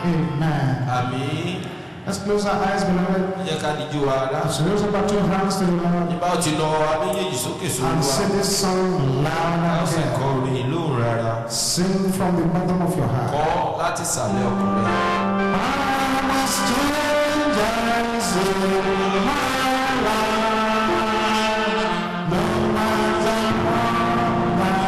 Amen. àmì Let's close our eyes, beloved. ẹ jẹ́ ká díjú wa rá. Let's raise up our two hands to the Lord nígbà tí lọ wa méjèèjì sókè sórí and wa sing this song loud a ó and sì kọ clear. orin lóhùn rárá Sing from the bottom of your heart. kọ́ láti sàlẹ̀ ọkùnrin. I'm a stranger in my life. No matter what my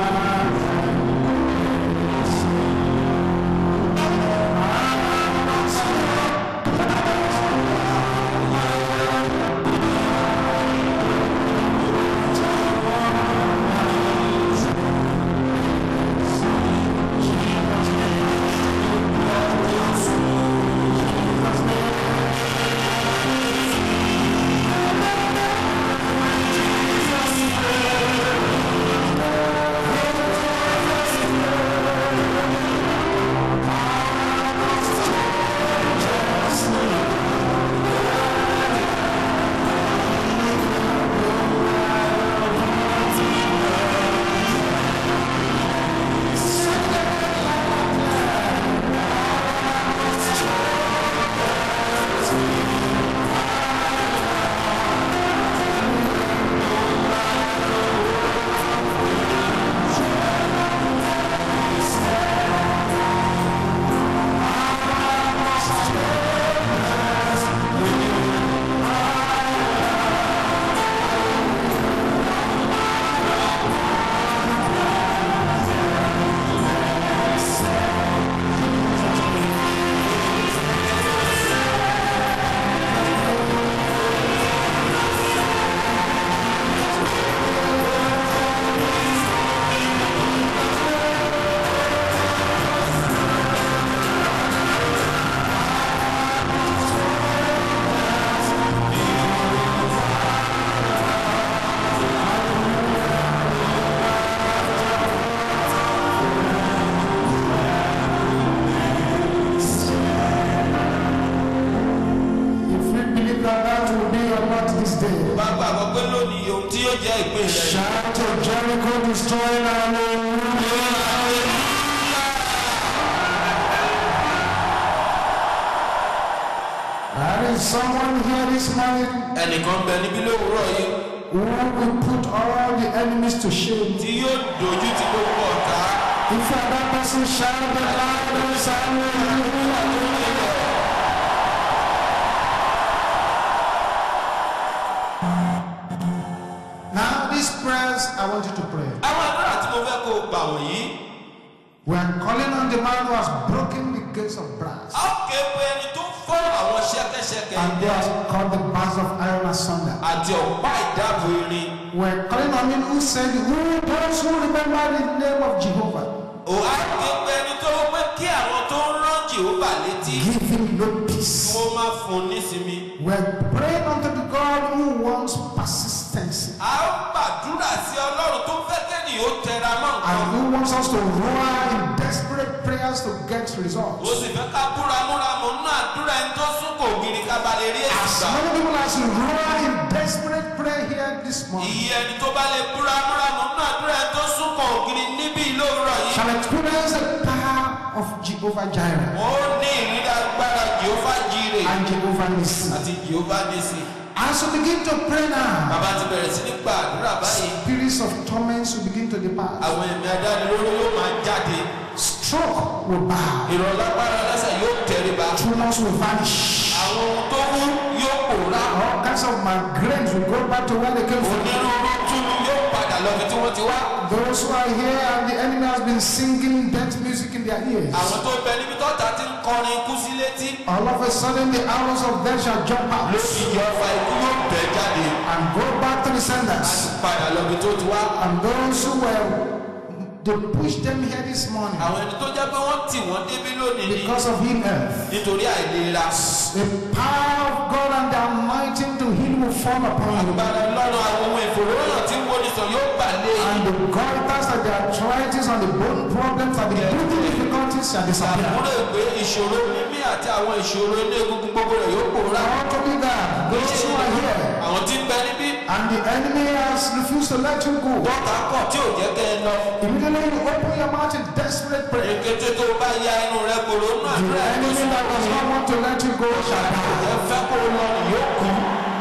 If you believe that that will be your lot this day, bá gbàgbọ́ pé lónìí ohun tí yóò jẹ́ ìpín rẹ̀ shout to Jericho destroying hallelujah. There is someone here this morning ẹnìkan bẹ níbí lówùúrọ̀ yìí who will put all the enemies to shame. tí yóò dojú ti gbogbo ọ̀tá If you are that person, shout the loudest hallelujah. Now, these prayers I want you to pray. àwọn àdúrà tí mo fẹ́ kó o gbà wọ̀nyí We are calling on the man who has broken the gates of brass a ó ké pe ẹni tó fọ́ àwọn ṣẹ́kẹ́ṣẹkẹ̀ and who has cut the bars of iron asunder. àti ọ̀pá ìdáàbò irin We are calling on him who said, Who those who remember the name of Jehovah, ò á ké pe ẹni tó pé kí àwọn tó ń rán jehova létí give him no kí peace. wọ́n má fún un nísinmi. We are praying unto the God who wants persistency. a ó gbàdúrà sí ọlọ́run tó fẹ́ kẹ́ni ó tẹra mọ́ and nǹkan. who wants us to roar in desperate prayers to get ó results. sì fẹ́ ká búramúramù nínú àdúrà ẹni tó sún kò gírí ká ba lè rí èsì As gbà. many people as roar in desperate prayer here this morning iye ẹni tó bá lè búramúramù nínú àdúrà ẹni tó sún kò gírí níbí lówùrọ̀ yìí. shall experience the power of Jehovah Jireh ó ní ìrírí agbára jehova jíire and Jehovah Nissi. àti jehova nisi. As we begin to pray now, bàbá ti bẹ̀rẹ̀ sí ní gba àdúrà báyìí. spirits of torments will begin to depart. àwọn ẹ̀mí adánilóró yóò máa jáde. Stroke will bow. ìrọ̀lágbára lẹ́sẹ̀ yóò tẹríba. Tumors will vanish. àwọn ohun tó wú yóò pòórá. All kinds of migraines will go back to where they came from. onírúurú túnú yóò padà lọ bí tí wọ́n ti wá. Those who are here and the enemy has been singing death music in their ears. àwọn tó bẹ níbi tọ́ta ti ń kọrin ikú sí létí. All of a sudden, the arrows of death shall jump out lójijì ọfà ikú yóò bẹ̀ jáde. and go back to the a senders. sì padà lọ bí tó ti wá. And those who were, they pushed them here this morning àwọn ẹni tó jẹ́ pé wọ́n tì wọ́n débí lónìí ni because of ill health. nítorí àìlera. The power of God and the anointing to heal will fall upon you. agbára lọ́rùn àwọn ohun ìfòròyàn tí wọ́n ní sọ yóò bà lé And the goiters and the arthritis and the bone problems and the breathing difficulties shall disappear. àmúlò ìgbé ìṣòro mímí àti àwọn ìṣòro inú egungun gbogbo rẹ̀ yóò pòórá. I want to be that. Those who are here, àwọn tí ń bẹ níbí and the enemy has refused to let you go. dọ́kà kọ̀ tí ò jẹ́ kẹ́ ẹ lọ. Immediately you open your mouth in desperate prayer. èkété tó bá ya inú rẹ kòrò nínú The àdúrà ẹ̀ tó enemy sún that does not want to let you go shall die. ẹ fẹ́ kó lọ yóò kú.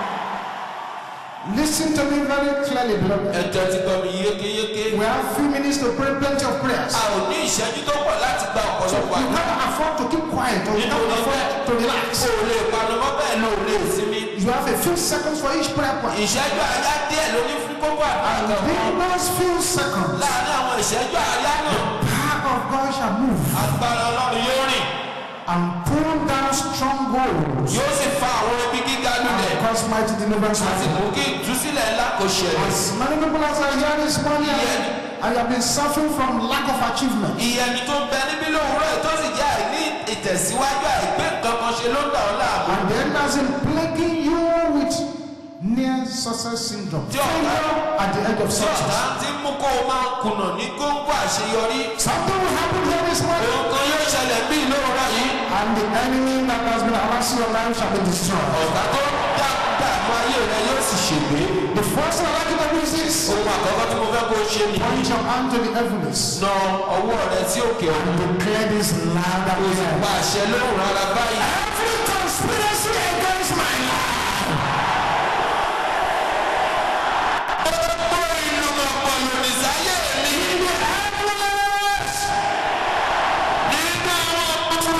Listen to me very clearly, beloved. ẹ̀jẹ̀ ti gbọ́ mi yékéyéké. We have few minutes to pray plenty of prayers. a ò ní ìṣẹ́jú tó pọ̀ láti gba So ọ̀pọ̀lọpọ̀ you àdúrà. can't afford to keep quiet or you can't afford to relax. o ò lè panumọ́ bẹ́ẹ̀ ló lè sinmi. You have a few seconds for each prayer point. ìṣẹ́jú àyá díẹ̀ ló ní fún kókó àdúrà And kan. in those few seconds, láàárín àwọn ìṣẹ́jú àyá náà power of God shall move agbára ọlọ́run yóò rìn and pull down strongholds yóò sì fa àwọn ibi gíga lulẹ̀ and cause mighty deliverance. àti mú kí ìtúsílẹ̀ ńlá kò ṣẹlẹ̀. As many people as are here this morning, and you have been suffering from lack of achievement. ìyẹnì tó bẹ níbí lówùúrọ̀ yìí tó sì jẹ́ àìní ìtẹ̀síwájú àìgbé nǹkan kan ṣe ló ń dà ọ́ láàbò. And the enemy has been plaguing you with near success syndrome. Tí ọ̀tá- Failure at the edge of tí success. ọ̀tá ti mú kó o máa kùnà ní góńgó àṣeyọrí. Something will happen here this morning. ohun kan yóò ṣẹlẹ̀ bí lówùúrọ̀ yìí. And the enemy that has been harassing your life shall be destroyed. ọ̀tá tó dá dààmú ayé rẹ yóò sì ṣègbé. The first thing I'd like you to do is this. ohun àkọ́kọ́ tí mo fẹ́ kó o ṣe nìyí. Point your hand to the heavens na ọwọ́ rẹ sí òkè ọ̀run. and declare this loud and clear. pa àṣẹ lóhùn rárá báyìí. Every conspiracy against my life. gbogbo ìlú mọ̀pọ̀ lòdì sáyé mi. In the heavens. nínú àwọn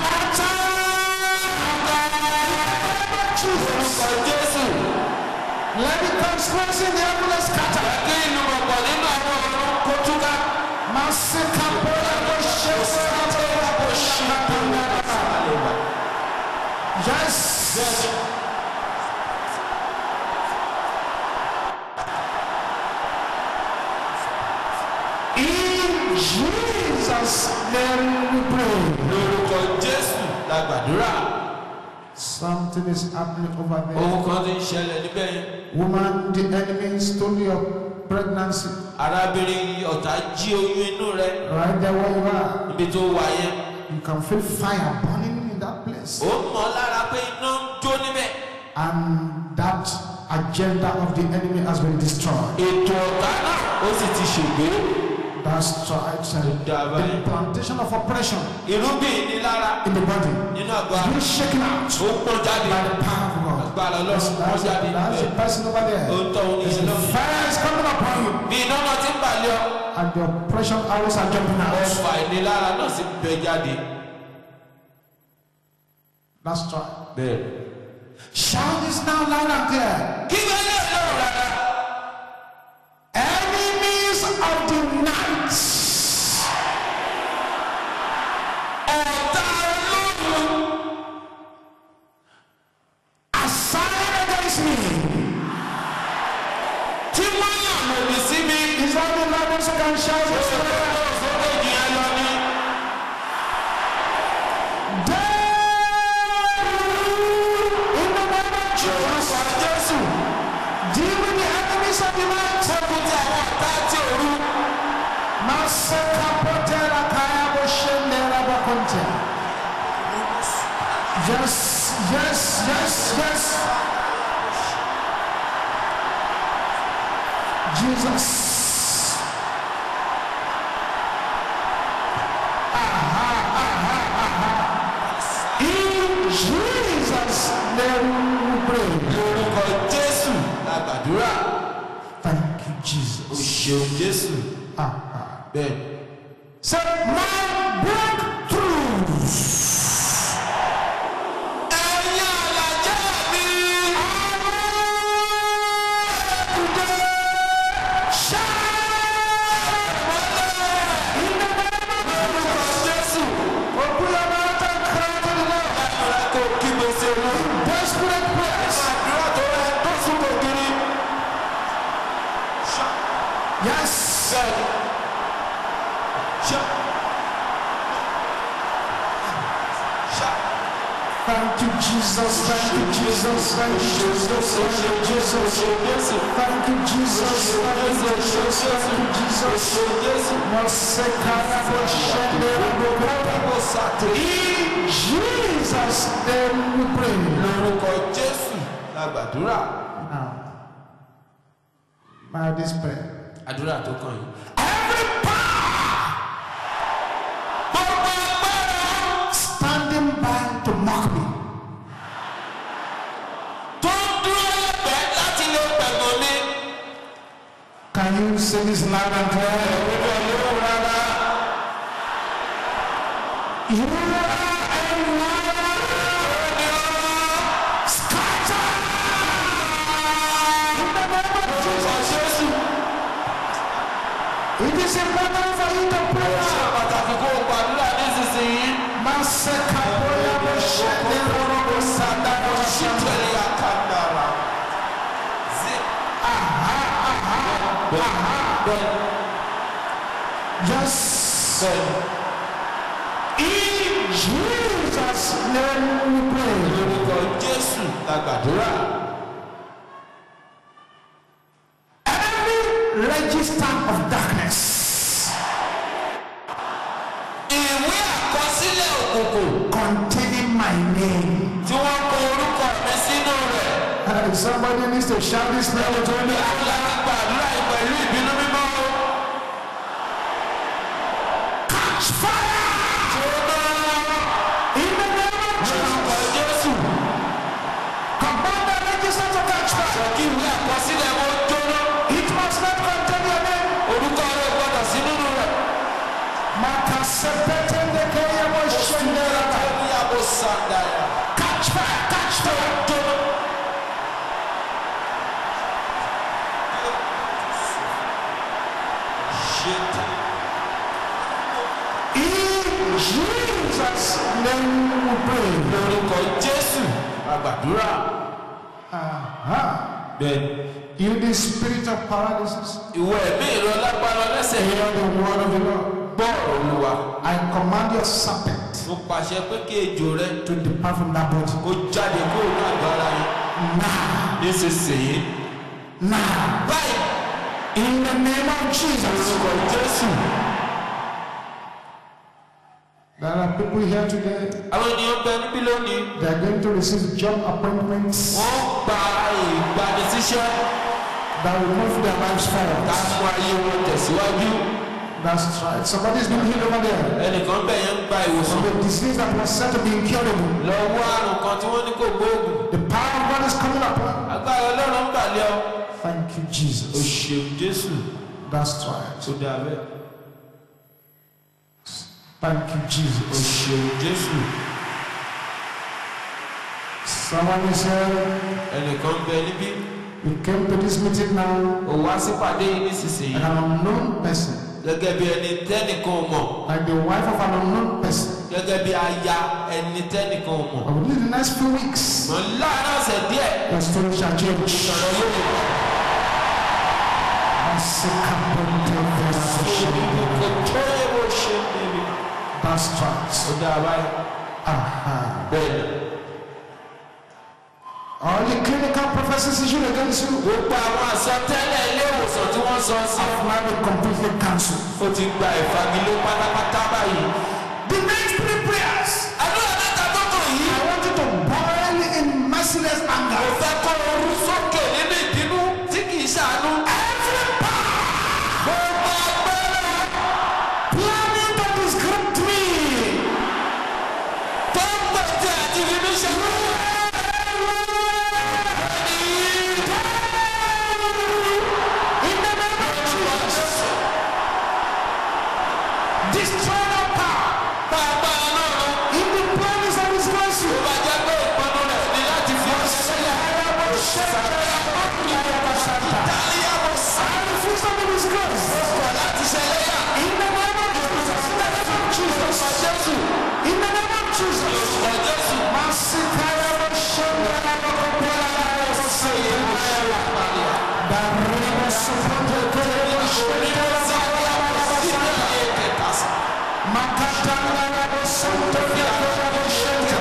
Jesus. orúkọ jésù. Let the conspiracy in the heavens scatter. kí ìlú mọ̀pọ̀ nínú àwọn ọ̀run kó túká. Masika boya bo shesa boya bo shakanda. Yes. In Jesus' name we pray. lórúkọ jésù la gbàdúrà. Something is happening over there. ohun kan ti ń ṣẹlẹ̀ níbẹ̀ yẹn. Woman, the enemy stole your pregnancy arábìnrin ọ̀tá jí oyún inú rẹ right there where you are. níbi tó wà yẹn. You can feel fire burning in that place. ó mọ̀ lára pé iná ń jó níbẹ̀. And that agenda of the enemy has been destroyed. ètò ọ̀tá náà ó sì ti ṣègbè. That's right. Dàbá The yẹn. plantation of oppression irúgbìn ní lára in the body nínú àgọ́ is ara being shaken out ó pọ́n jáde. by the power of God. agbára That's, ọlọ́run pọ́n that's, jáde that's the níbẹ̀. person over there. ó ń tọ́ òun There's yẹn a lọ́wọ́. fire is coming upon you, bí iná náà ti ń balẹ̀ ọ. and the oppression arrows are jumping out. ọfà ìnilára náà sì bẹ jáde. That's right. bẹ́ẹ̀. Shout this now loud and clear. kí ló lè lọ́rùn rárá. Enemies of the night. ọ̀tá olóògùn Assigned against me. tí wọ́n yàn lòdì sí mi. Is that the Lord who can shout this prayer? sókè jù yẹn lọ ní. In the name of Jesus. orúkọ jésù. Deal with the enemies of the night. fọ́kùn tí àwọn ọ̀tá tí òru. Masaka potera kaya boshendera bakonte. Yes, yes, yes, yes. Jesus. Aha, aha, aha. In Jesus' name we pray. lórúkọ jésù la gbàdúrà. Thank you, o Jesus. ṣeun jésù. Ah, ah. bẹ́ẹ̀. Say, my breakthroughs. ẹ̀yin àlàjá mi. lórúkọ jésù. àdúrà kò kí gbèsè lọ. àdúrà tó rẹ tó sùn kò kiri. Yes. bẹ́ẹ̀. ṣá. ṣá. Thank you, Jesus. Thank you, Jesus. Thank you, Jesus. Thank you, Jesus. Thank you, Jesus. Thank you, Jesus. Thank you, Jesus. Masekara boshendera bokota. In Jesus' name we pray. lórúkọ jésù la gbàdúrà. Now, by this prayer. àdúrà tó kàn yìí. Every power gbogbo agbára standing by to mock me, tó ń dúró lẹ́gbẹ̀ẹ́ láti lè pẹ̀gàn mi. can you say this loud and clear? ìwé olówó rárá. You are a liar. Scatter. In the name of orúkọ jésù. It is important for you to ṣe pray. pàtàkì kó o gbàdúrà nísinsìnyí. Maseka boya bo shende roro bo sadara bo shende. ṣíkẹ̀lì àkàndàrà. sí. bẹ́ẹ̀ Yes. bẹ́ẹ̀ In Jesus' name we pray. lórúkọ jésù la gbàdúrà. Every register of darkness ìwé àkọsílẹ̀ òkùnkùn containing my name. tí wọ́n kọ orúkọ mi sínú rẹ̀. Uh, somebody needs to shout this prayer with all their heart. láti gbàdúrà yìí pẹ̀lú ìbínú mímọ́. Catch fire! In the name of Jesus. lórúkọ jésù. Command the register to catch fire. kí ìwé àkọsílẹ̀ wọn jóná. It must not contain your name. orúkọ rẹ̀ gbọ́dọ̀ sí nínú rẹ̀. Makasepete ndekeya mo shende raba. ní abo sàdáyà. Catch fire! Catch fire! ṣe tẹ̀. In Jesus' name we pray. lórúkọ jésù la gbàdúrà. Aha. bẹ́ẹ̀ You the spirit of paralysis. ìwọ ẹ̀mí ìrọ̀lágbára lẹ́sẹ̀ yẹn. Hear the word of the Lord. gbọ́ olúwa. I command your serpent mo pàṣẹ pé kí ejò rẹ to depart from that body. kó jáde kúrò ní àgọ́ ara yẹn. Now. nísinsìnyí. Now. báyìí In the name of Jesus. lórúkọ jésù. There are people here today. àwọn ènìyàn bẹ níbí lónìí. They are going to receive job appointments wọ́n gba ìgbanisíṣẹ́ that will move their lives ká forward. mú ayé wọn tẹ̀síwájú. That's right. Somebody's been healed over there. ẹnìkan bẹ̀ yẹn ń gba ìwòsàn. From the disease that was said to be incurable. lọ́wọ́ àrùn kan tí wọ́n ní kò gbóògùn. The power of God is coming upon. agbára ọlọ́run ń gbàlẹ́ ọ. Thank you, o Jesus. ṣeun jésù That's right. tó dáa bẹ́ẹ̀. Thank you, o Jesus. ṣeun jésù. Someone is here. ẹnìkan bẹ níbí. You came to this meeting now ò wá sípàdé yìí nísinsìnyí. an unknown person, gẹ́gẹ́ bí ẹni tẹ́nìkan ò mọ̀. like the wife of an unknown person. gẹ́gẹ́ bí aya ẹni tẹ́nìkan ò mọ̀. But within the next few weeks, mọ̀ láàárín ọ̀sẹ̀ díẹ̀. your story shall change. ìṣòro yóò wọ̀. kò tó yẹ bó ṣe ń bèbí. That's right. ó dáa báyìí. Aha. bẹ́ẹ̀ ni. All the clinical prophecies issued against you gbogbo àwọn àsọtẹ́lẹ̀ ilé ìwòsàn tí wọ́n sọ sí. have now been completely cancelled. ó ti gba ìfagilé pátápátá báyìí. The next three prayers, àdúrà mẹ́ta tó kàn yìí. I want you to boil in merciless mo anger. fẹ́ kó orú sókè nínú ìbínú tí kì í ṣàánú. Every power gbogbo agbára planning to disrupt me. tó ń gbèsè àti ìbínú ṣe. In the name of Jesus. Destroy that power. bá agbára náà lọ. In the promise of His grace. tó bá jẹ́ pé ìpinnu rẹ̀ ní láti fi ọṣẹ sílẹ̀. Ìtàlíyà mo sá I refuse to be disgraced. kọ̀ láti ṣẹlẹ́yà. In the name of Jesus. In the name of Jesus. Jésù. In the name of Jesus. Ọ̀ Jésù. Masikaya Bashanda Bakopela Basaya. Darima Supote Kele Bashanda Basaya. Makatanga Basanta Kele Bashanda.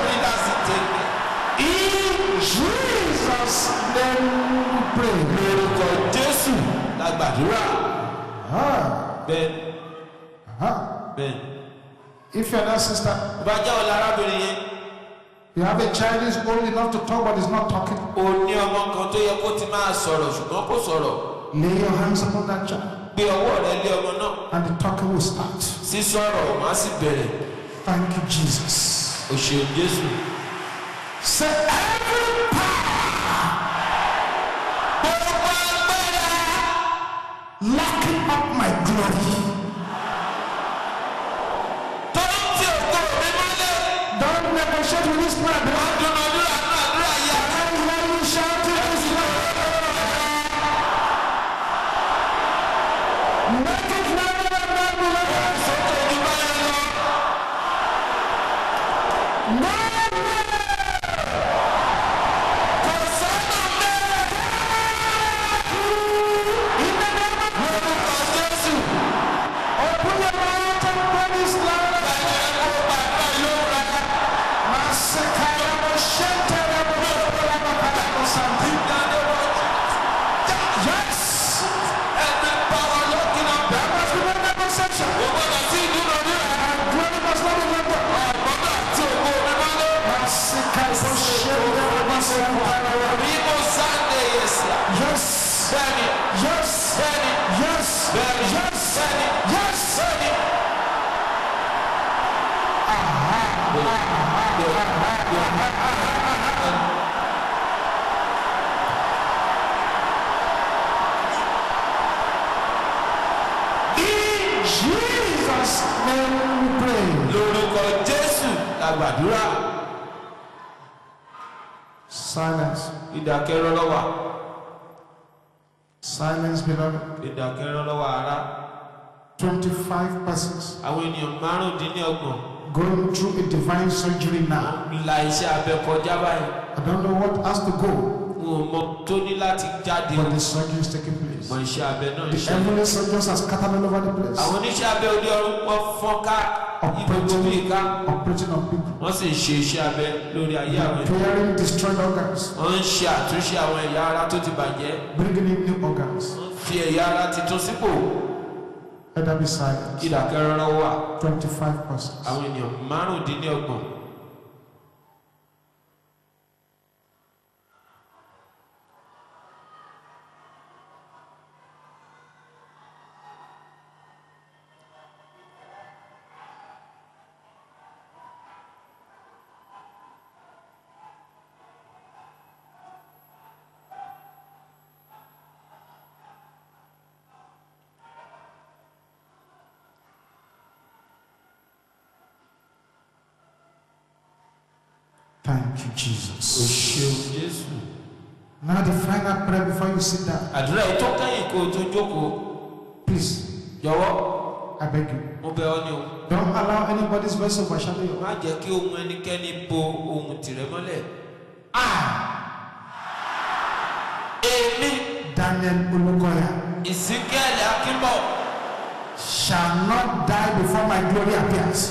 In Jesus' name we pray. Lórúkọ Jésù la gbàdúrà. Ah, Bẹ́ẹ̀ ah. bẹ́ẹ̀. If you're that sister, Bá jẹ́ ọ̀la arábìnrin yẹn. you have a child who's old enough to talk but is not talking. O ní ọmọ kan tó yẹ kó ti máa sọ̀rọ̀ ṣùgbọ́n kò sọ̀rọ̀. Lay your hands upon that child gbé ọwọ́ rẹ lé ọmọ náà and the talking will start. sísọ̀rọ̀ má sì bẹ̀rẹ̀ Thank you, Jesus. òṣèlú jésù. Say every power gbogbo agbára locking up my glory. tó ń ti ògo mi mọ́lẹ̀ Don't negotiate with this prayer. wọ́n dúnadúrà náà àdúrà yá. I hear you shouting this prayer. Make it louder and louder. sókè ojú báyọ̀ lọ. No, kò sọ́nà mẹ́rẹ̀ in the name of lórúkọ jésù. Open your mouth and pray this louder. báyọ̀ kó bàbá yóò ra Masekaya moshente rabola bakala santi. ìdáná wọn. Yes, ẹni pàwọ́ lọ́kìnà. there must be no negotiation. kò gbọ́dọ̀ sí ìdúnadúrà. And glory must not be left up. ọ̀gbọ́dọ̀ àti ògo mi mọ́lẹ̀. Masekaya moshente rabola santi. bí mo sáńdé yẹn sí. Yes, bẹ́ẹ̀ni yes, bẹ́ẹ̀ni yes, bẹ́ẹ̀ni yes, bẹ́ẹ̀ni yes. bẹ́ẹ̀ni. In Jesus' name we pray. lórúkọ jésù la gbàdúrà. Silence, ìdákẹ́rọ́ lọ́wọ́ silence, beloved. ìdákẹ́rọ́ lọ́wọ́ ara. 25 persons àwọn ènìyàn márùndínlọ́gbọ̀n going through a divine surgery now. la iṣẹ́ abẹ kọjá báyìí. I don't know what has to go, n ò mọ tó ní láti jáde but the surgery is taking place. mọ iṣẹ́ abẹ náà The ṣe. heavenly surgeons are scattered all over the place, àwọn oníṣẹ́ abẹ òde ọ̀run pọ̀ fọ́n ká ibùdó bíi ká operating on people, wọ́n sì ń ṣe iṣẹ́ abẹ lórí ayé àwọn ènìyàn. repairing destroyed organs, wọ́n ń ṣe àtúnṣe àwọn ẹ̀yà ara tó ti bàjẹ́. bringing in new organs. wọ́n fi ẹ̀yà ara titun sípò. Let that be silent. ìdákẹ́rọ́ lọ́wọ́ wà. 25 persons. àwọn ènìyàn márùndínlọ́gbọ̀n. Thank you, o Jesus. ṣeun jésù. Now, the final prayer before you sit down. àdúrà yìí tó kẹ́yìn kó o tó jókòó. Please, jọ̀wọ́ I beg you. mo bẹ̀ ọ́ ni o. Don't allow anybody's voice to overshadow you. má jẹ́ kí ohun ẹnikẹ́ni bo ohun tìrẹ mọ́lẹ̀. èmi Daniel Ulukoya ìsíkẹ́lẹ̀ akínbọ̀ shall not die before my glory appears.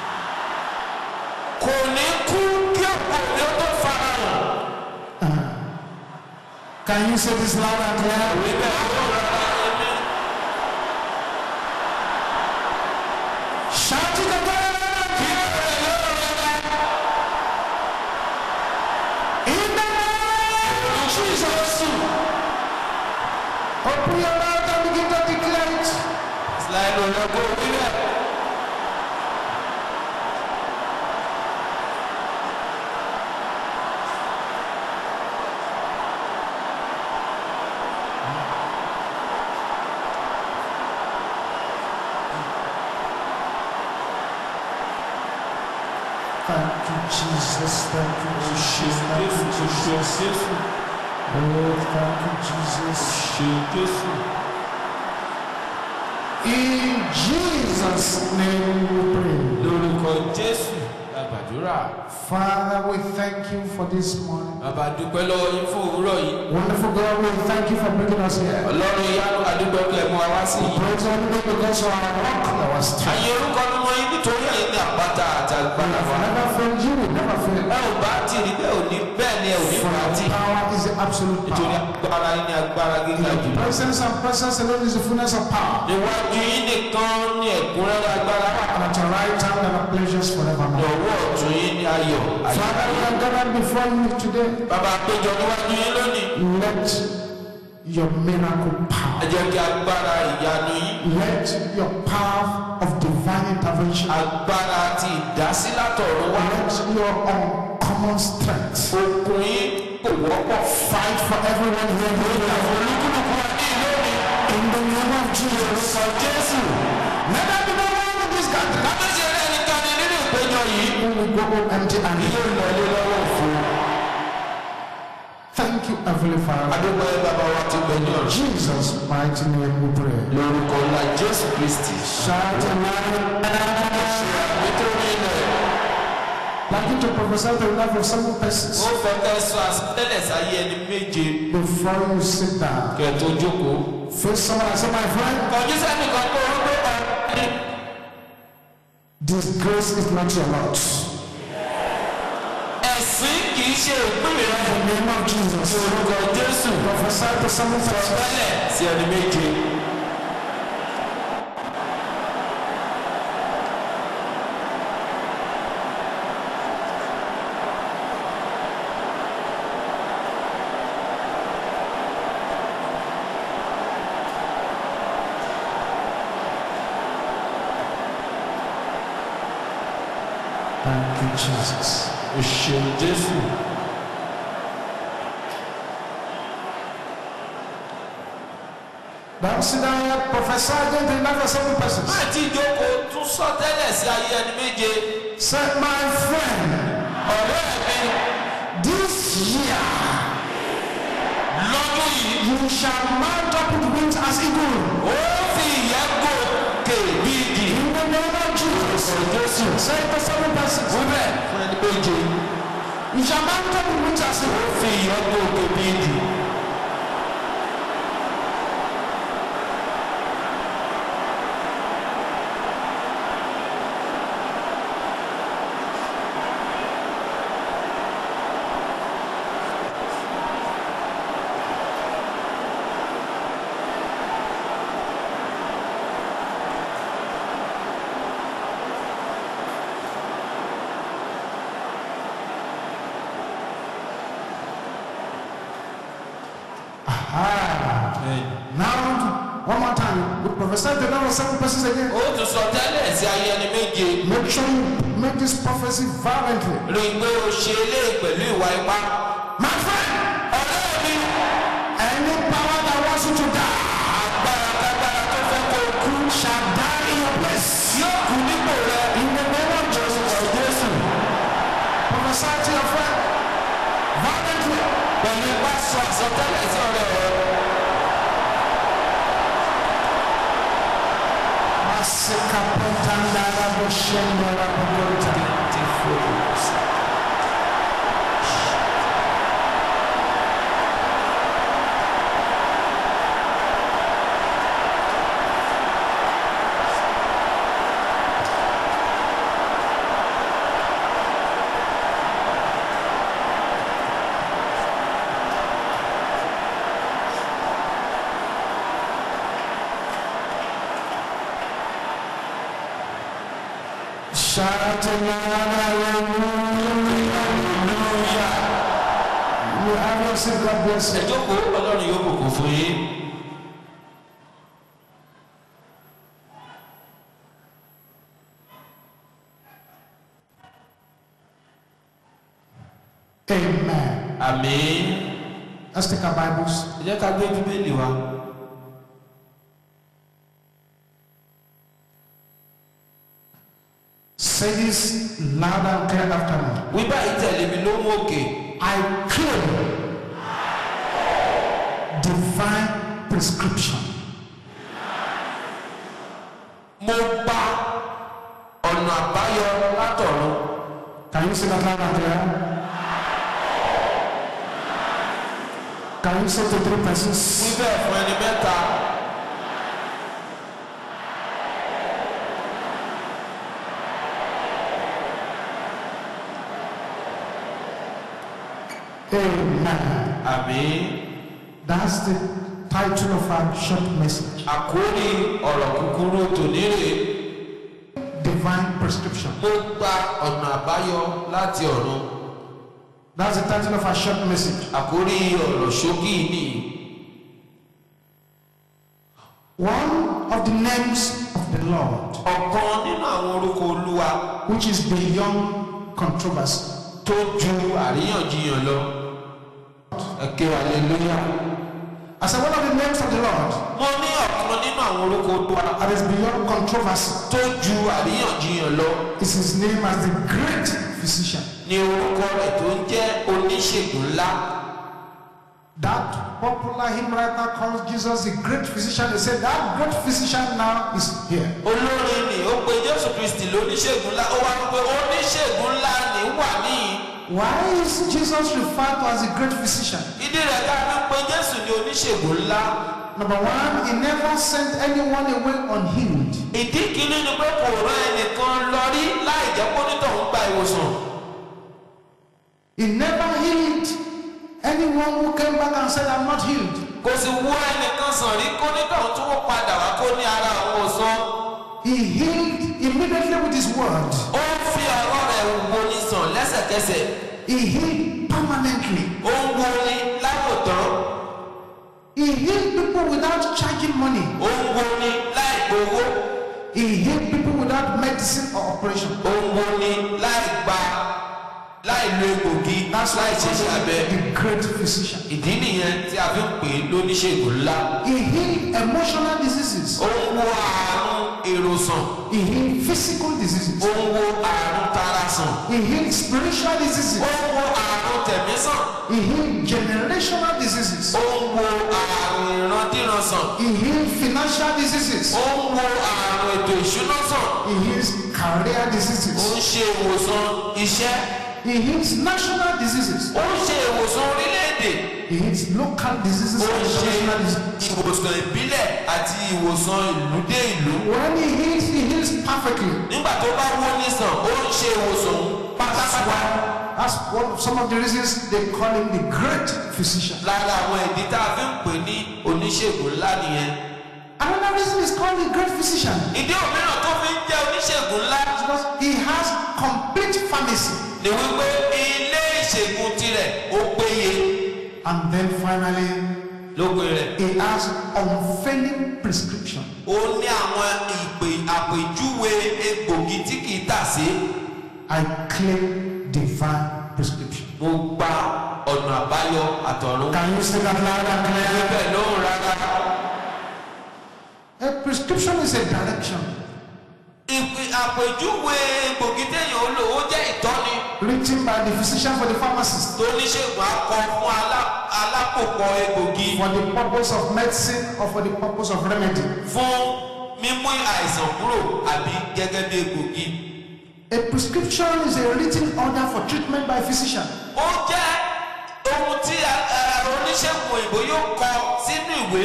kò ní kú kí ọ̀pọ̀ mi ó tó fara hàn. Can you say this loud and clear? ìwé bẹ́ẹ̀ ló rárá èmi. Shout it again. In the name of Jesus. Open your mouth and begin to declare it. Láì lò lọ kó wí bẹ́ẹ̀. Thank you, Jesus. Thank you, Jesus. Thank you, Jesus. Jésù. Oh, thank you, Jesus. Ṣé Jésù. In Jesus' name we pray. Lórúkọ Jésù la gbàdúrà. Father, we thank you for this morning. Bàbá dúpẹ́ lọ́wọ́ yín fún òwúrọ̀ yìí. Wonderful God, we thank you for bringing us here. Ọlọ́run ìyanu àdúgbò pé ẹ̀mú wa sí yìí. Praise the Lord because you are rock, our strength. Àyè orúkọ ni wọ́n yín nítorí ẹ̀yin ní àpáta àti We agbára wa. have never failed you, we never fail. Ẹ ò bá tì rí bẹ́ẹ̀ ò ní bẹ́ẹ̀ ni ẹ ò ní For bá tì. our power is the absolute Nítorí power. agbára yín ní agbára gíga jù. Presence and presence alone is the fullness of power. Níwájú yín nìkan ní ẹ̀kúnrẹ́rẹ́ agbára wà. And at your right hand there are pleasures forevermore. Lọ́wọ́ ọ̀tún yín ní ayọ̀. ayọ̀. Father, we are gathered before you today. Bàbá péjọ níwájú yín lónìí. Let your miracle ẹ power. jẹ́ kí agbára ìyanu yín Let your power of divine intervention, agbára ti ìdásí látọ̀run wá let your uncommon strength okun yín kò wọ́pọ̀ fight for everyone here. olúkúlùkù wa ní ìlú mi In the name of Jesus. sọ jésù Let there be no one in this gathering kábíyèsí rẹ nìkan ni nínú ìpéjọ yìí who will go home empty handed. yóò lọlé lọ́wọ́ fún Thank you, Heavenly Father. adúgbò ẹ bàbá wa ti gbẹ ní ọ̀rọ̀ Jesus' mighty name we pray. lórúkọ ńlá jésù kristi Shout aloud. ṣe àgbétòrí ilẹ̀ Like you to prophesy the life of seven persons ó fẹ́ kẹ́ sọ àsọtẹ́lẹ̀ sáyé ẹni méje before you sit down. kẹ́ tó jókòó. Face someone and say, My friend, kọjú sẹ́nìkan kó o gbé ọ̀rẹ́ this grace is not your lot. ẹ̀sìn kì í ṣe ìpín rẹ In the name of Jesus. orúkọ jésù Prophesy to seven persons. tẹ́lẹ̀ sí ẹni méje. Thank you, Jesus. o ṣeun jésù. Now sit down here, prophesy again to the life of seven persons. máa ti jókòó tún sọ tẹ́lẹ̀ sí ayé ẹni méje. Say, My friend, ọ̀rẹ́ mi this year lọ́dún yìí you shall mount up with wings as eagle. ó fi ìyẹ́ gòkè bí ìdì. In the name of Jesus. jésù Say it to seven persons. wíbẹ̀ fún ẹni méje. You shall mount up with wings as ó eagle. fi ìyẹ́ gòkè bí ìdì. Ah. Now, one more time. We prophesy the life of seven persons again. ó tún sọ tẹ́lẹ̀ sí ayé ẹni méje. Make sure you make this prophecy violently. rí i pé o ṣe eléyìí pẹ̀lú ìwà ipá. My friend, ọ̀rẹ́ mi any power that wants you to die agbára kágbára tó fẹ́ kó o kú shall die in your place. yóò kú nípò rẹ. In the name of Jesus. jésù Prophesy to your friend violently. pẹ̀lú ipá sọ àsọtẹ́lẹ̀ sí ọ̀rẹ́ rẹ. Masika potanda la boshenda la bogota. Shout aloud, hallelujah. You have your seat, God bless ẹ you. jókòó ọlọ́run yóò bùkún fún yín. Amen. àmín. Let's take our Bibles. ẹ jẹ́ ká gbé bíbélì wa. Say this loud and clear after me. wí báyìí tẹ̀lé mi ló mú òkè. I claim divine prescription. mo gba ọ̀nà àbáyọ látọ̀run. Can you say that loud and clear? Can you say to three wí persons? bẹ́ẹ̀ fún ẹni mẹ́ta. Amen. àmín. That's the title of our short message. àkórí ọ̀rọ̀ kúkúrú tòní rè é. Divine prescription. mo gba ọ̀nà àbáyọ láti ọ̀run. That's the title of our short message. àkórí ọ̀rọ̀ ṣókí ni One of the names of the Lord, ọ̀kan nínú àwọn orúkọ olúwa which is beyond controversy. tó ju àríyànjiyàn lọ ẹ̀kẹ́ hallelujah. I said, one of the names of the Lord mo ní ọ̀kan nínú àwọn orúkọ olúwa that is beyond controversy tó ju àríyànjiyàn lọ is his name as the great physician. ní orúkọ rẹ̀ tó ń jẹ́ oníṣègùn ńlá That popular hymn writer calls Jesus the great physician. They said that great physician now is here. olórin ni ó pe jésù kristi lóníṣègùn ńlá ó wá ń pe oníṣègùn ńlá ní wà níyì Why is Jesus referred to as the great physician? ìdí rẹ̀ ká ní pé jésù ní oníṣègùn ńlá Number one, he never sent anyone away unhealed. ìdí kìíní ni pé kò rán ẹnìkan lọ rí láì jẹ́ kó nítòun gba ìwòsàn He never healed anyone who came back and said, I'm not healed. kò sì wú ẹnìkan sàn rí kó nítòun tó padà wá kó ní ara àwọn òsàn He healed immediately with his word. ó ń fi ọ̀rọ̀ rẹ̀ wo ní sàn lẹ́sẹ̀kẹsẹ̀ He healed permanently. ó ń wo ní láwòtán He healed people without charging money. ó ń wo ní láì gbowó He healed people without medicine or operation. ó ń wo ní láì gba láì lo egbògi That's why láì he ṣe calls iṣẹ́ abẹ. him the great physician. ìdí nìyẹn tí a fi ń pè é lóníṣègùn ńlá He healed emotional diseases. ó ń wo àrùn èrò sàn He healed physical diseases. ó ń wo àrùn tara sàn He healed spiritual diseases. ó ń wo àrùn tẹ̀mí sàn He healed generational diseases. ó ń wo àrùn ìrandíran sàn He healed financial diseases. ó ń wo àrùn ètò ìṣúná sàn He heals career ó diseases. ń ṣe ìwòsàn iṣẹ́ He heals national diseases. ó ń ṣe ìwòsàn orílẹ̀-èdè He heals local diseases ó and ń ṣe international diseases. ìwòsàn ìbílẹ̀ àti ìwòsàn ìlú dé ìlú When he heals, he heals perfectly. nígbà tó bá wó nísàn ó ń ṣe ìwòsàn òun That's pátápátá. why. That's one of some of the reasons they call him the great physician. lára àwọn ìdí tá a fi ń pè ní oníṣègùn ńlá nìyẹn. Another reason is called the great physician ìdí òmíràn tó fi ń jẹ́ oníṣègùn ńlá because he has complete pharmacy. ni wípé ilé ìṣègùn tirẹ̀ ó péye And then finally, lópin rẹ̀. he has unfailing prescription. ó ní àwọn ìpè àpèjúwe egbògi tí kì í tà sí. I claim divine prescription. mo gba ọ̀nà àbáyọ àtọ̀run. Can you say that loud and clear? bẹ́ẹ̀ ló ń rárá. A prescription is a direction ìpè àpèjúwe egbògi téèyàn ó lò ó jẹ́ ìtọ́ni written by the physician for the pharmacist tó oníṣègùn akọ fún alá- alákòókò egbògi for the purpose of medicine or for the purpose of remedy. fún mímú àìsàn kúrò àbí gẹ́gẹ́ bí egbògi. A prescription is a written order for treatment by a physician. ó jẹ́ ohun tí a- a- oníṣègùn òyìnbó yóò kọ sínú ìwé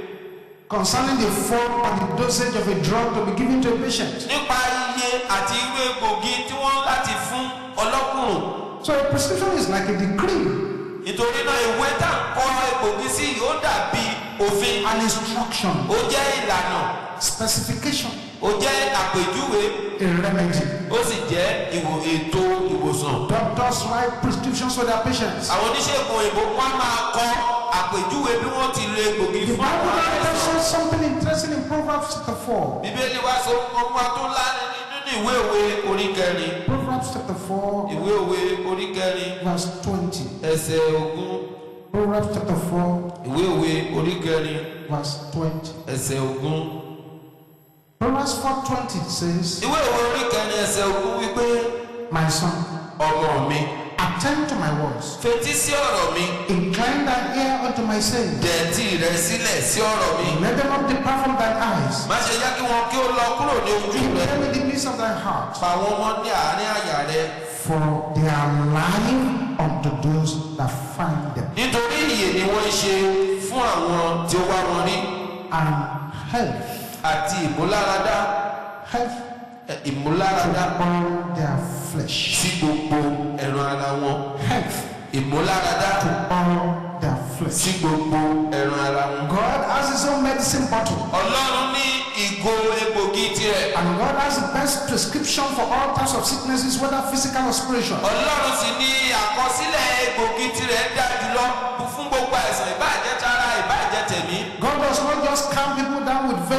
concerning the form and the dosage of a drug to be given to a patient. nípa iye àti irú egbògi tí wọ́n láti fún ọlọ́kùnrin. So a prescription is like a decree, nítorí náà ìwé tá à ń kọ egbògi sí yìí ó dàbí òfin an instruction, ó jẹ́ ìlànà specification, ó jẹ́ àpèjúwe a remedy. ó sì jẹ́ ìwò ètò ìwòsàn. Doctors write prescriptions for their patients. àwọn oníṣègùn òyìnbó wọn máa kọ àpèjúwe bí wọ́n ti lo egbògi The fún Bible àwọn now aláìsàn. says something interesting in Proverbs chapter 4. bíbélì wá sọ fún wa tó láàrin nínú ìwé òwe orí kẹrin Proverbs chapter 4, ìwé òwe orí kẹrin verse 20. ẹsẹ̀ ogún Proverbs chapter 4, ìwé òwe orí kẹrin verse 20. ẹsẹ̀ ogún. Proverbs 4:20 says, ìwé òwe orí kẹrin ẹsẹ̀ ogún wípé My son, ọmọ mi attend to my words. fetí sí ọ̀rọ̀ mi Incline thine ear unto my sayings. dẹ̀tí rẹ sílẹ̀ sí ọ̀rọ̀ mi Let them not depart from thine eyes. má ṣe jẹ́ kí wọn kí ó lọ kúrò ní ojú Keep rẹ them in the midst of thy heart. pa wọn mọ́ ní àárín àyà rẹ For they are life unto those that find them. nítorí ìyè ni wọ́n ń ṣe fún àwọn tí ó wá wọn rí And health, àti ìmúláradá health ẹ, to ìmúláradá all their flesh. sí gbogbo ẹran ara wọn Health ìmúláradá to all their flesh. sí gbogbo ẹran ara wọn. God has his own medicine bottle. ọlọ́run ní ìgò egbògi tirẹ̀ And God has the best prescription for all types of sicknesses, whether physical or spiritual. ọlọ́run sì ní àkọsílẹ̀ egbògi tirẹ̀ dá jùlọ fún gbogbo àìsàn ìbáàjẹ́ tara ìbáàjẹ́ tẹ̀mí. God does not just calm people down with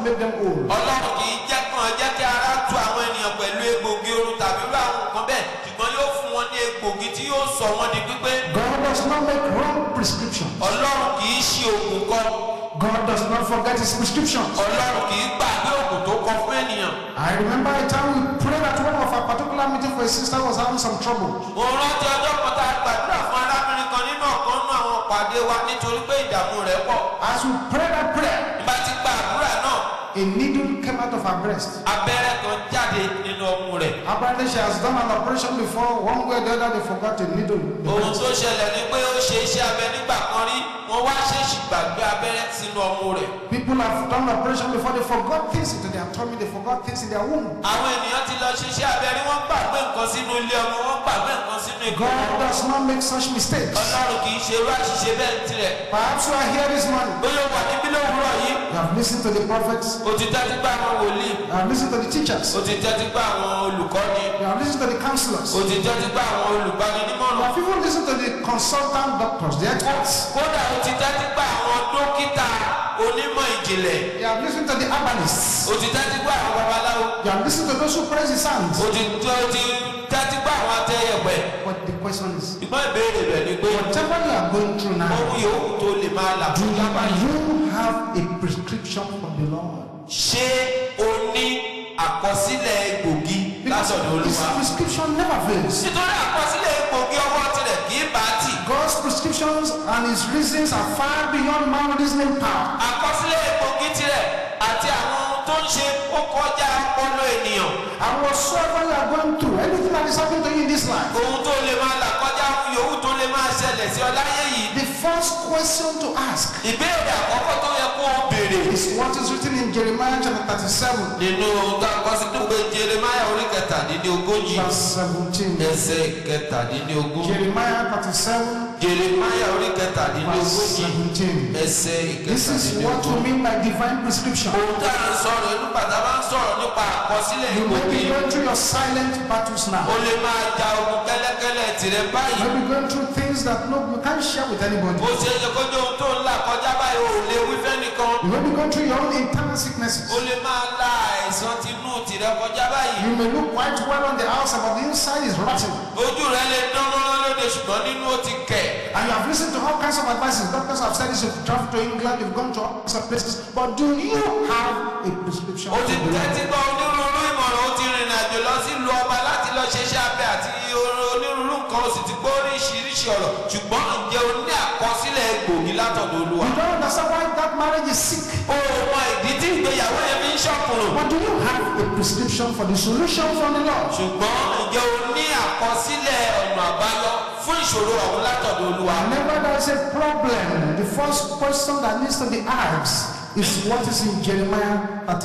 make them old. ọlọ́run kì í jẹ́ kàn jẹ́ kí ara tu àwọn ènìyàn pẹ̀lú egbògi oorun tàbí irú àwọn nǹkan bẹ́ẹ̀ ṣùgbọ́n yóò fún wọn ní egbògi tí yóò sọ wọn di pípé God does not make wrong prescriptions. ọlọ́run kì í ṣe oògùn kan God does not forget his prescriptions. ọlọ́run kì í gbàgbé oògùn tó kọ fún ènìyàn. I remember a time we prayed at one of our particular meeting for a sister who was having some trouble. mo rántí ọjọ́ kan tá a gbàdúrà fún arábìnrin kan nínú ọ̀kan nínú àwọn pàdé wa nítorí pé ìdààmú rẹ̀ pọ̀. As we prayed that prayer, nígbà tí gba àdúrà náà a needle came out of her breast. abẹ́rẹ́ kan jáde nínú ọmú rẹ̀. Apparently, she has done an operation before. One way or the other, they forgot a needle. ohun tó ṣẹlẹ̀ ni pé ó ṣe iṣẹ́ abẹ nígbà kan rí wọ́n wá ṣèṣì gbàgbé abẹ́rẹ́ sínú ọmú rẹ̀. People have done operation before. They forgot things into their tummy. They forgot things in their womb. àwọn ènìyàn ti lọ ṣiṣẹ́ abẹ rí wọ́n gbàgbé nǹkan sínú ilé ọmọ wọ́n gbàgbé nǹkan sínú ikú. God does not make such mistakes. ọlọ́run kì í ṣe irú àṣìṣe bẹ́ẹ̀ tirẹ̀. Perhaps you are here this morning. bóyá ó wà níbí lówùúrọ̀ yìí You have listened to the prophets. ó ti tẹ́tí gbá àwọn wòlíì You have listened to the teachers. ó ti tẹ́tí gbá àwọn olùkọ́ni You have listened to the counselors. ó ti tẹ́tí gbá àwọn You olùgbaninímọ̀ràn. have even listened to the consultant doctors, the experts. kódà ó ti tẹ́tí gbá àwọn dókítà onímọ̀ ìjìnlẹ̀ You have listened to the herbalists. ó ti tẹ́tí gbá àwọn babaláwo You have listened to those who praise the sands. ó ti ó ti tẹ́tí gbá àwọn atẹ́yẹ̀pẹ̀. But the question is, ìgbọ́n ìbéèrè rẹ̀ ni pé whatever you are going through now, ohun yòówù tó lè máa là do fún lábá yìí. you have a prescription from the Lord? ṣé o ní àkọsílẹ̀ egbògi Because látọ̀dọ̀ his olúwa. prescription never fails. nítorí àkọsílẹ̀ egbògi ọwọ́ tirẹ̀ kì í bá a tì. God's prescriptions and his reasons are far beyond man reasoning power. àkọsílẹ̀ egbògi tirẹ̀ àti àwọn ohun tó ń ṣe ó kọjá ọpọlọ ènìyàn. And whatsoever you are going through, anything that is happening to you in this life, ohun tó lè máa là kọjá ohun yòówù tó lè máa ṣẹlẹ̀ sí ọ láyé yìí. the first question to ask ìbéèrè àkọ́kọ́ tó yẹ kó o béèrè. is what is written in Jeremiah chapter 37, nínú àkọsílẹ̀ pé jeremaya orí kẹtàdínlógójì verse 17. ẹsẹ̀ kẹtàdínlógún. Jeremiah 37, jeremaya orí verse kẹtàdínlógójì 17. ẹsẹ̀ This is what we ìkẹtàdínlógún. mean by divine prescription. ohun tá à ń sọ̀rọ̀ inú bàtà bá ń sọ̀rọ̀ nípa àkọsílẹ̀ You may ìgbòkè be going through your silent battles o now. lè máa ja ogun kẹ́lẹ́kẹ́lẹ́ tìrẹ You báyìí may be going through things that no, you can't share with anybody. bó ṣe yẹ kójú ohun tó ń là kọjá báyìí o ò lè wí fẹ́nìkan You may be going through your own internal sicknesses. o lè máa la àìsàn tinú tìrẹ kọjá báyìí You may look quite well on the outside, but the inside is rotten. ojú rẹ lè dán mọ́rán lóde ṣùgbọ́n nínú ó ti kẹ̀ And you have listened to all kinds of advices. Doctors have said this, you've traveled to England, you've gone to all kinds of places. But do you have a prescription? o ti from the Lord? tẹ́tí gbọ́ onírúurú ìmọ̀ràn o ti rìnrìn àjò lọ sílùú ọba láti lọ ṣeṣẹ́ abẹ àti onírúurú nǹkan o sì ti gbọ́ oríṣiríṣi ọ̀rọ̀ ṣùgbọ́n ǹjẹ́ o ní àkọsílẹ̀ egbògi látọ̀dọ̀ olúwa You don't understand why that marriage is sick. o mọ ìdí tí ìgbéyàwó yẹn fi ń ṣọ̀kùnrùn But do you have a prescription for the solution from the Lord? ṣùgbọ́n ǹjẹ́ o ní àkọsílẹ̀ ọ̀nà àbáyọ fún ìṣòro ọ̀hún látọ̀dọ̀ olúwa. Whenever there is a problem, the first question that needs to be asked is what is in Jeremiah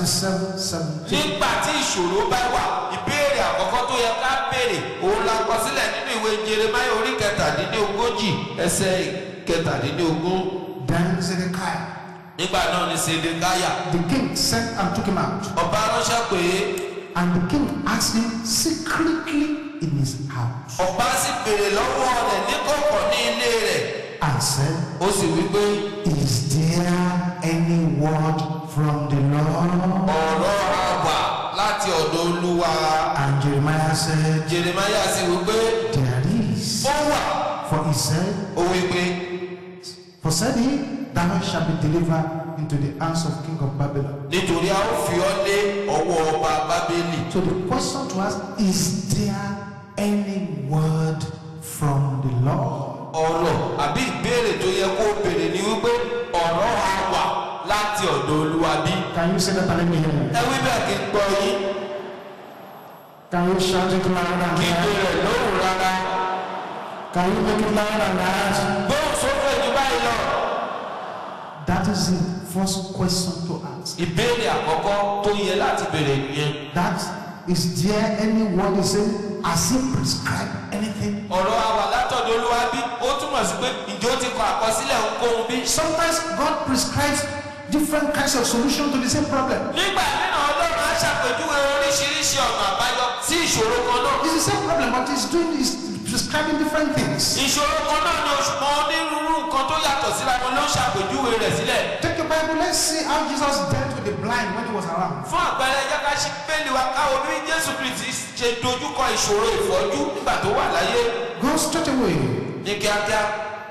37 17. nígbà tí ìṣòro bá wà ìbéèrè àkọ́kọ́ tó yẹ ká béèrè òun la kọ sílẹ̀ nínú ìwé jeremaya orí kẹtàdínlógójì ẹsẹ̀ kẹtàdínlógún Then Zedekiah, nígbà náà ni sedekáyà the king, sent and took him out. ọba ránṣẹ́ pé And the king asked him secretly in his house ọba sì béèrè lọ́wọ́ rẹ̀ ní kọ̀kọ̀ ní ilé rẹ̀ and said, ó sì wí pé Is there any word from the Lord? ọ̀rọ̀ àwà láti ọ̀dọ̀ olúwa And Jeremiah said, jeremaya sì wí pé There is. ó wà For he said, ó wí pé For said he, Thou shalt be delivered into the hands of king of Babylon. nítorí a ó fi ọ́ lé ọwọ́ ọba bábélì. So the question to ask is there any word from the Lord? ọ̀rọ̀ àbí ìbéèrè tó yẹ kó o béèrè ni wípé ọ̀rọ̀ á wà láti ọ̀dọ̀ olúwa bí. Can you say that and let me hear you? ẹ wí bẹ́ẹ̀ kí n gbọ́ yín Can you shout it loud and kí n clear? béèrè lóhùn rárá. Can you make it loud and loud? gbóhùn sókè jù báyìí lọ. That is the first question to ask. ìbéèrè àkọ́kọ́ tó yẹ láti béèrè nìyẹn. That is there any word he said? Has he prescribed anything? ọ̀rọ̀ á wà látọ̀dọ̀ olúwa bí ó túmọ̀ sí pé ìjọ ti kọ àkọsílẹ̀ ohunkóhun bí. Sometimes God prescribes different kinds of solution to the same problem. nígbà mìíràn ọlọ́run á ṣàpèjúwe oríṣiríṣi ọ̀nà àbáyọ sí ìṣòro kan náà. It's the same problem, but he's doing is prescribing different things. ìṣòro kan náà ni oṣù mọ́ onírúurú nǹkan tó yàtọ̀ síra wọn ló ń ṣàpèjúwe rẹ̀ sílẹ̀. Take a Bible, let's see how Jesus dealt with the blind when he was around. fún àpẹẹrẹ jẹ́ ká ṣí bẹ́ẹ̀lì wa káwo bí jésù kristi ṣe dojúkọ ìṣòro ìfọ́jú nígbà tó wà láyé Go straight away. ní kíákíá.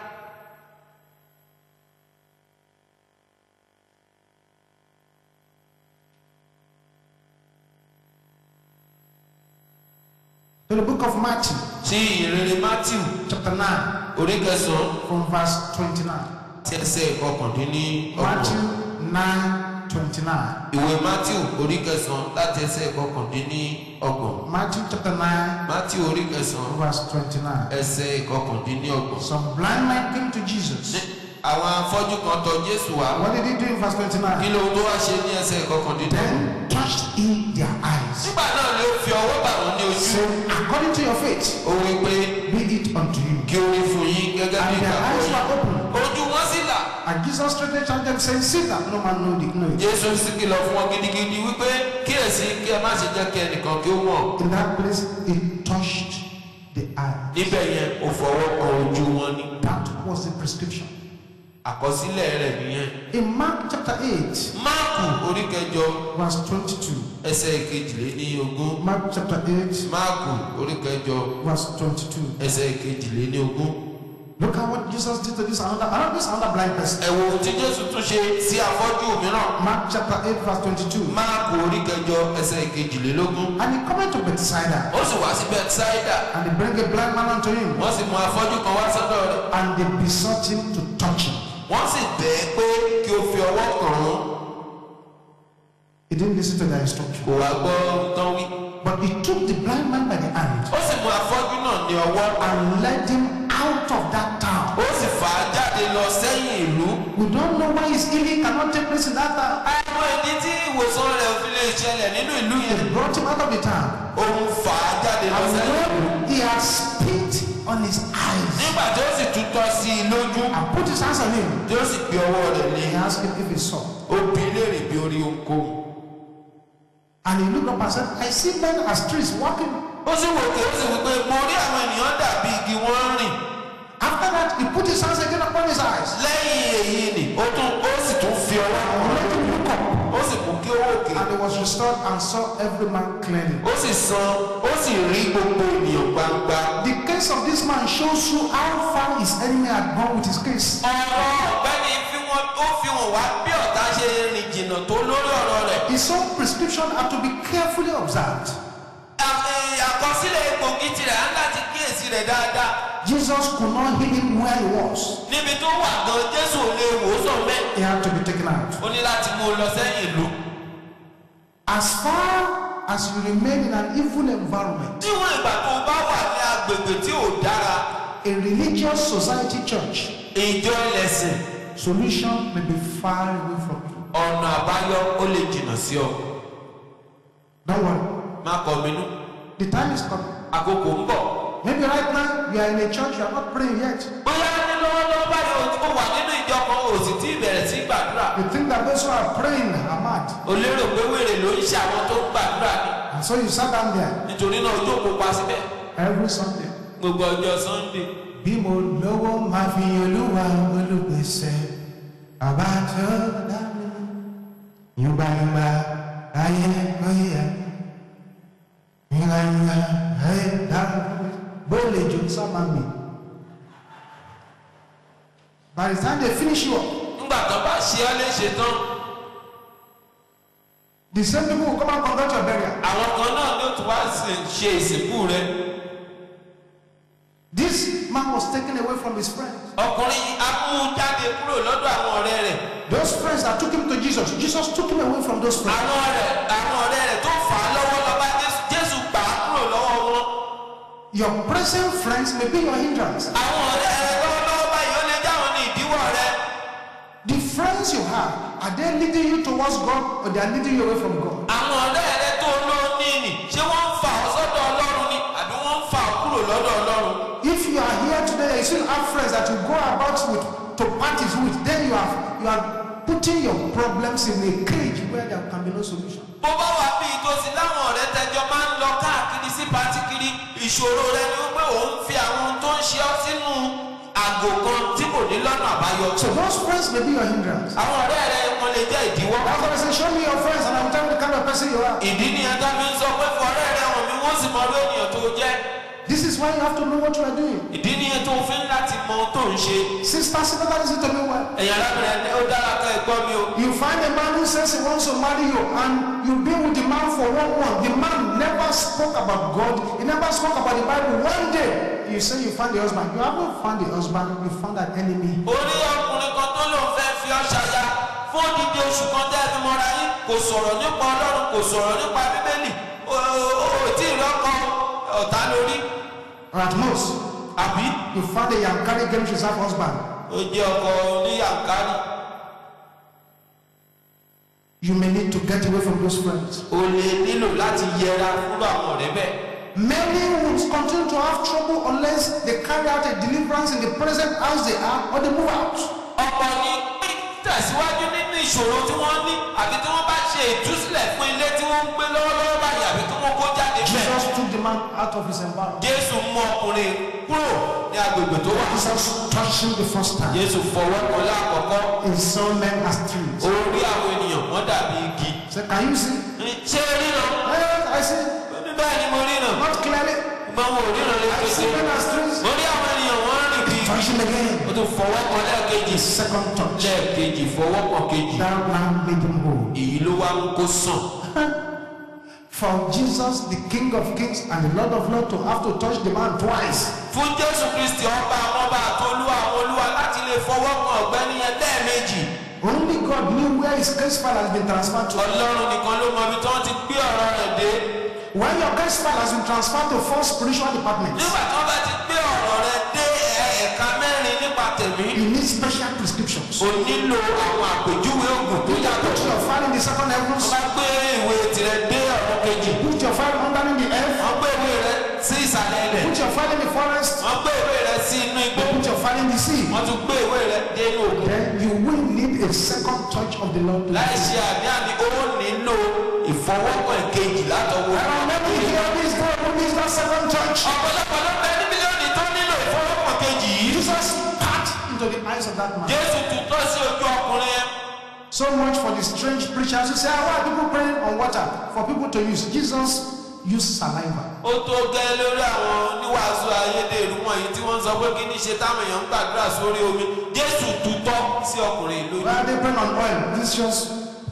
To the book of Matthew, sí ìrere matthew chapter 9, orí kẹsàn-án from verse 29. tí ẹsẹ̀ ìkọkàndínlọ́gbọ̀n. Matthew 9, 29. ìwé matthew orí kẹsàn-án láti ẹsẹ̀ ìkọkàndínlọ́gbọ̀n. Matthew chapter 9, matthew orí kẹsàn-án verse 29. ẹsẹ̀ ìkọkàndínlọ́gbọ̀n. Some blind men came to Jesus. àwọn afọ́jú kan tọ̀ jésù wá. What did he do in verse kí 29? ló tó wá ṣe ní ẹsẹ̀ ìkọkàndínlọ́gbọ̀n. Then touched he their eyes, nígbà náà ni ó fi ọwọ́ bà wọ́n ní ojú. saying, According to your faith, ó wí pé be it unto you. kí ó rí fún yín gẹ́gẹ́ bí And their ìgbàgbọ́ eyes yín. were opened. ojú wọn sì là. And Jesus straightly charged them, saying, See that no man know the know it. jésù sì kìlọ̀ fún wọn gidigidi wípé kíyèsí kí ẹ má ṣe jẹ́ kí ẹnìkan kí ó mọ̀. In that place, he touched the eye. níbẹ̀ yẹn ó fọwọ́ kan ojú wọn ní. That was the prescription. àkọsílẹ̀ rẹ̀ nìyẹn. In Mark chapter 8, máàkù orí kẹjọ verse 22. ẹsẹ̀ ìkejìléníogún. Mark chapter 8, máàkù orí kẹjọ verse 22. ẹsẹ̀ ìkejìléníogún. Look at what Jesus did to this another, another, this another blind person. ẹ wo ohun tí jésù tún ṣe sí afọ́jú mìíràn. Mark chapter 8, verse 22. máàkù orí kẹjọ ẹsẹ̀ ìkejìlélógún. And he coming to Bethsaida, ó sì wá sí bethsaida. and they bring a blind man unto him, wọ́n sì mú afọ́jú kan wá sọ́dọ̀ rẹ̀. and they besought him to touch him. wọ́n sì bẹ̀ ẹ́ pé kí ó fi ọwọ́ kàn án. He didn't listen to their instruction. kò wá gbọ́ ohun tán wí. But he took the blind man by the hand ó sì mú afọ́jú náà ní ọwọ́. and led him out of that town. ó sì fà á jáde lọ sẹ́yìn ìlú. We don't know why his healing cannot take place in that town. àwọn ìdí tí ìwòsàn rẹ̀ fi lè ṣẹlẹ̀ nínú ìlú yẹn. They brought him out of the town. òun fà á jáde lọ And sẹ́yìn ìlú. when he had spit on his eyes nígbà tí ó sì tutọ́ sí i lójú and put his hands on him, tí ó sì gbé ọwọ́ rẹ̀ lé he asked him if he saw. ó bi í léèrè bí orí ohunkóhun. And he looked up and said, I see men as trees walking. ó sì wò pé ó sì wí pé mo rí àwọn ènìyàn dàbí igi wọ́n ń rìn. After that, he put his hands again upon his eyes. lẹ́yìn èyí ni ó tún ó sì tún fi ọwọ́ He kan let him look up. ó sì mú kí ó wòkè. And he was restored and saw every man clearly. ó sì san ó sì rí gbogbo ènìyàn gbangba. The case of this man shows you how far his enemy had gone with his case. ọ̀rọ̀ ọ̀gbẹ́ni fi wọn ó fi hàn wá bí ọ̀tá ṣe rìn jìnnà tó lórí ọ̀rọ̀ rẹ̀. His own prescription had to be carefully observed. À- ẹ̀, àkọsílẹ̀ egbògi tirẹ̀ á láti kíyèsí rẹ̀ dáadáa. Jesus could not heal him where he was. níbi tó wà gan jésù ò lè wò ó sàn bẹ́ẹ̀. He had to be taken out. ó ní láti mú un lọ sẹ́yìn ìlú. As far as you remain in an evil environment, níwọ̀n ìgbà tó o bá wà ní agbègbè tí ò dára a religious society church, ìjọ ẹlẹ́sìn solution may be far away from you. ọ̀nà àbáyọ ó lè jìnnà sí ọ. Don't worry. má kọ minú The time is coming. àkókò ń bọ̀. Maybe right now you are in a church, you are not praying yet. bóyá ní lọ́wọ́lọ́wọ́ báyìí o wà nínú ìjọ kan o sì tí ì bẹ̀rẹ̀ sí gbàdúrà. You think that those who are praying are mad. o lérò pé wèrè ló ń ṣe àwọn tó ń gbàdúrà ni. And so you sat down there nítorí náà ojú òkú pa síbẹ̀ every Sunday. gbogbo ọjọ́ sunday. Bí mo lówó máa fi olúwa olùgbèsè bàbá tó dá mi. Yúgbàyúgbà ayé oyè. Yúgbàyúgbà ayé dá mi. Bóòlè jò sábà mi. By the time they finish you up, ńgbà tó bá ṣe ọ́ léṣe tán the same people will come and conduct your burial. àwọn kan náà ló tún wá sí- ṣe ìsìnkú rẹ. This man was taken away from his friends. ọkùnrin yìí á mú un jáde kúrò lọ́dọ̀ àwọn ọ̀rẹ́ rẹ̀. Those friends that took him to Jesus, Jesus took him away from those friends. àwọn ọ̀rẹ́ àwọn ọ̀rẹ́ rẹ̀ tó fà á lọ́wọ́ lọ́ba Jésù Jésù gbà á kúrò lọ́wọ́ wọn. Your present friends may be your hindrance. àwọn ọ̀rẹ́ rẹ̀ lọ́wọ́lọ́wọ́ báyìí ó lè jáwọn ní ìdíwọ́ rẹ̀. The friends you have, are they leading you towards God or they are leading you away from God? àwọn ọ̀rẹ́ rẹ̀ tó ló ní nì ṣé wọ́n ń fà ọ́ sọ́dọ̀ Ọlọ́run ni àbí wọ́n ń fà ọ́ kúrò lọ́dọ̀ Ọlọ́run. If you are here today and you still have friends that you go about with to parties with, then you have you are putting your problems in a cage where there can be no solution. bó bá wà bí ìtòsí láwọn ọ̀rẹ́ tẹjọ máa ń lọ káàkiri sí pátíkiri ìṣòro rẹ ni wípé òun fi àwọn ohun tó ń ṣe ọ́ sínú àgò kan tí kò ní lọ́nà àbáyọ. So those friends may be your hindrance. àwọn ọ̀rẹ́ rẹ lè jẹ́ ìdíwọ́. That's why I say, show me your friends and I will tell you the kind of person you are. ìdí nìyẹn tó fi ń sọ pé fọ̀rẹ́ rẹ hàn mí wọ́n sì mọ orí ènìyàn tó jẹ́. This is why you have to know what you are doing. ìdí nìyẹn tó fi ń láti mọ ohun tó ń ṣe. Sisters, if that listen to me well. ẹ̀yà arábìnrin ẹni ó dára ká ẹ gbọ́ mi o. You find a man who says he wants to marry you and you've been with the man for one month. The man never spoke about God. He never spoke about the Bible. One day, you say you found the husband. You haven't found the husband. You found an enemy. orí ọkùnrin kan tó lòun fẹ́ fi ọ́ ṣaya fún odidi oṣù kan tẹ́ ẹ fi mọ́ra yín kò sọ̀rọ̀ nípa ọlọ́run kò sọ̀rọ̀ nípa bíbélì o ò tí ì rọ́kọ ọ̀tá lórí Or at most, àbí you found a Yankari game reserve husband. ó jẹ́ ọkọ oníyàǹkárì You may need to get away from those friends. o lè nílò láti yẹra fún àwọn ọ̀rẹ́ bẹ́ẹ̀. Many would continue to have trouble unless they carry out a deliverance in the present house they are or they move out. ọ̀pọ̀ ni tẹ̀síwájú nínú ìṣòro tí wọ́n ní àbí tí wọ́n bá ṣe ìtúsílẹ̀ fún ilé tí wọ́n ń gbé lọ́wọ́lọ́wọ́ báyìí àbí tí wọ́n kó jáde bẹ́ẹ̀. Jesus took the man out of his environment. jésù mú ọkùnrin kúrò ní agbègbè tó wà. Jesus touched him the first time. jésù fọwọ́ kan lákọ̀ọ́kọ́ He saw men as trees. orí àwọn ènìyàn wọ́n dàbí igi. Say, can you see? ṣé ríran? Yes, I see. ní báyìí ni mo ríran. Not clearly. gbọ́n mo ríran lè I pèsè. see men as trees. mo rí àwọn ènìyàn wọ́n rìn bí. Touch him again. ó tún fọwọ́ kan lẹ́ẹ̀kejì. Second touch. lẹ́ẹ̀kejì fọwọ́ kan kejì. That now made him whole. èyí ló wá mú kó sàn. For Jesus, the King of Kings and the Lord of Lords, to have to touch the man twice. fún jésù kristi ọba àwọn ọba àti olúwa àwọn olúwa láti lè fọwọ́ kan ọ̀gbẹ́ni yẹn lẹ́ẹ̀mejì. Only God knew where his case file has been transferred to. ọlọ́run nìkan ló mọ ibi tí wọ́n ti gbé ọ̀rọ̀ rẹ̀ dé. When your case file has been transferred to four spiritual departments, nígbà tí wọ́n bá ti gbé ọ̀rọ̀ rẹ̀ dé ẹ̀ka mẹ́rin nípa tẹ̀mí. you need special prescriptions. o nílò àwọn àpèjúwe oògùn tó yàtọ̀. Put your file in the second heavens. wọ́n bá gbé ìwé tirẹ̀ dé ọ̀rọ̀ kejì. Put your file underneath the earth. wọ́n gbé ìwé rẹ̀ sí ìsàlẹ̀ ilẹ̀. Put your file in the forest. wọ́n gbé ìwé rẹ̀ sí inú igbó. Put your file in the sea. wọ́n tún gbé ìwé rẹ̀ dé inú òkun. Then you will need a second touch of the Lord. láì ṣe àní-àní ó nílò ìfọwọ́kàn kejì látọwọ́. There are many here this day who needs that second touch. ọ̀pọ̀lọpọ̀ ló bẹ ní mílíọ̀nù tó nílò ìfọwọ́kàn kejì yìí. Jesus spat into the eyes of that man. jésù tutọ́ sí ojú ọkùnrin yẹn. So much for the strange preachers who say, ah, why are people praying on water for people to use? Jesus used saliva. ó tó gẹ́ lórí àwọn oníwàásù ayédèrú wọ̀nyí tí wọ́n sọ pé kí ní ṣe táwọn èèyàn ń gbàdúrà sórí omi jésù tutọ́ sí ọkùnrin ìlú Why are they praying on oil? This just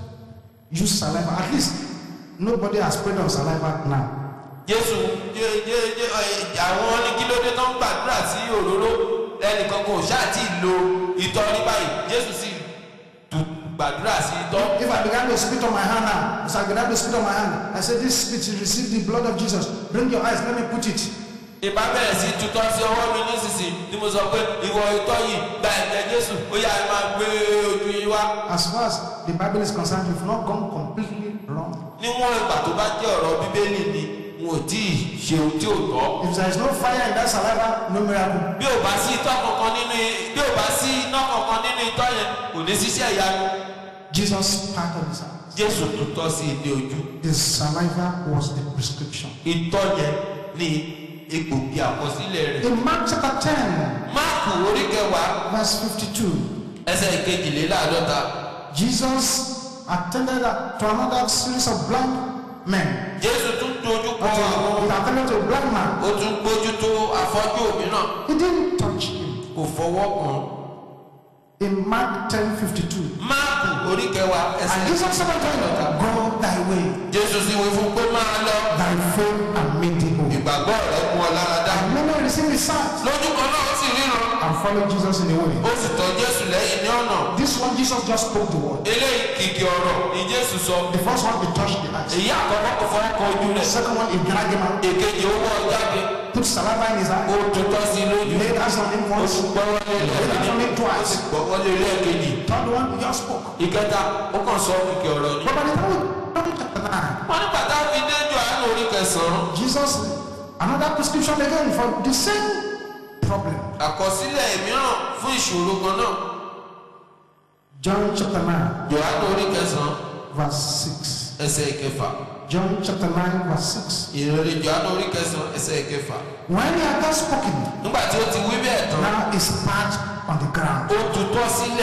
use saliva. At least nobody has prayed on saliva now. jésù jẹ jẹ jẹ ẹ, àwọn ní kí ló dé tó ń gbàdúrà sí òróró ẹnìkan kò ṣáà tí ì lo ìtọ́ ní báyìí jésù sì tu gbàdúrà sí ìtọ́. If I began to spit on my hand now, as I began to spit on my hand, I said, This spit, you receive the blood of Jesus. Bring your eyes, let me put it. ìbá bẹ̀rẹ̀ sí tutọ́ sí ọwọ́ mi nísinsìnyí tí mo sọ pé ìwọ ìtọ́ yìí gba ẹ̀jẹ̀ jésù ó yá ẹ máa gbé ojú yín wá. As far as the Bible is concerned, you've not gone completely wrong. níwọ̀n ìgbà tó bá jẹ́ ọ̀rọ̀ bíbélì ni wọn ò tí ì ṣe ohun tí ò tọ́. If there is no fire in that saliva, no miracle. bí ò bá sí itọ́ kankan nínú bí ò bá sí iná kankan nínú itọ́ yẹn kò ní ṣiṣẹ́ ìyanu. Jesus spat on his hands. jésù tutọ́ sí ilé ojú. The saliva was the prescription. itọ́ yẹn ní egbògi àkọsílẹ̀ rẹ̀. In Mark chapter 10, máàkù orí kẹwàá verse 52, ẹsẹ̀ ìkejìléláàádọ́ta Jesus attended to another series of blind men. jésù tún dojú kọ But àwọn he attended to a blind man. ó tún gbójú tó afọ́jú òmíràn He didn't touch him. kò fọwọ́ kàn. In Mark 10 52, máàkù orí kẹwàá and ẹsẹ̀ Jesus said unto him, Go thy way, jésù sì wí fún pé máa lọ thy faith and made thee whole. ìgbàgbọ́ rẹ̀ mú ọ lára dá. And many received his sight lójú kan náà ó sì ríran and followed Jesus in the way. ó sì tọ̀ jésù lẹ́yìn ní ọ̀nà. This one, Jesus just spoke the word. eléyìí kìkì ọ̀rọ̀ ni jésù sọ. The first one, he touched the eyes. èyí àkọ́kọ́ kò fọwọ́ kan ojú The rẹ̀. second one, he dragged him out, èkejì ó wọ́ ọ jáde. put saliva in his ó eye, tutọ́ sí i lójú. laid hands on him ó once. sì gbọ́wọ́ lé lẹ́ẹ̀kejì. ó sì gbọ́wọ́ lé lẹ́ẹ̀kejì. Third one, he just spoke. ìkẹta ó kàn sọ kìkì ọ̀rọ̀ ni. But by the time we got to chapter 9, wọ́n ní bàtà fi dé Jòhánù orí kẹsàn-án. Jesus, another prescription again for the same problem. àkọsílẹ̀ mìíràn fún ìṣòro kan náà. John chapter 9, Jòhánù orí kẹsàn-án verse 6. ẹsẹ̀ ìkẹfà. John chapter 9, verse 6. ìròyìn Jòhánù orí kẹsàn-án ẹsẹ̀ ìkẹfà. When he had thus spoken, nígbà tí ó ti wí bẹ́ẹ̀ tán now he spat on the ground. ó tutọ́ sílẹ̀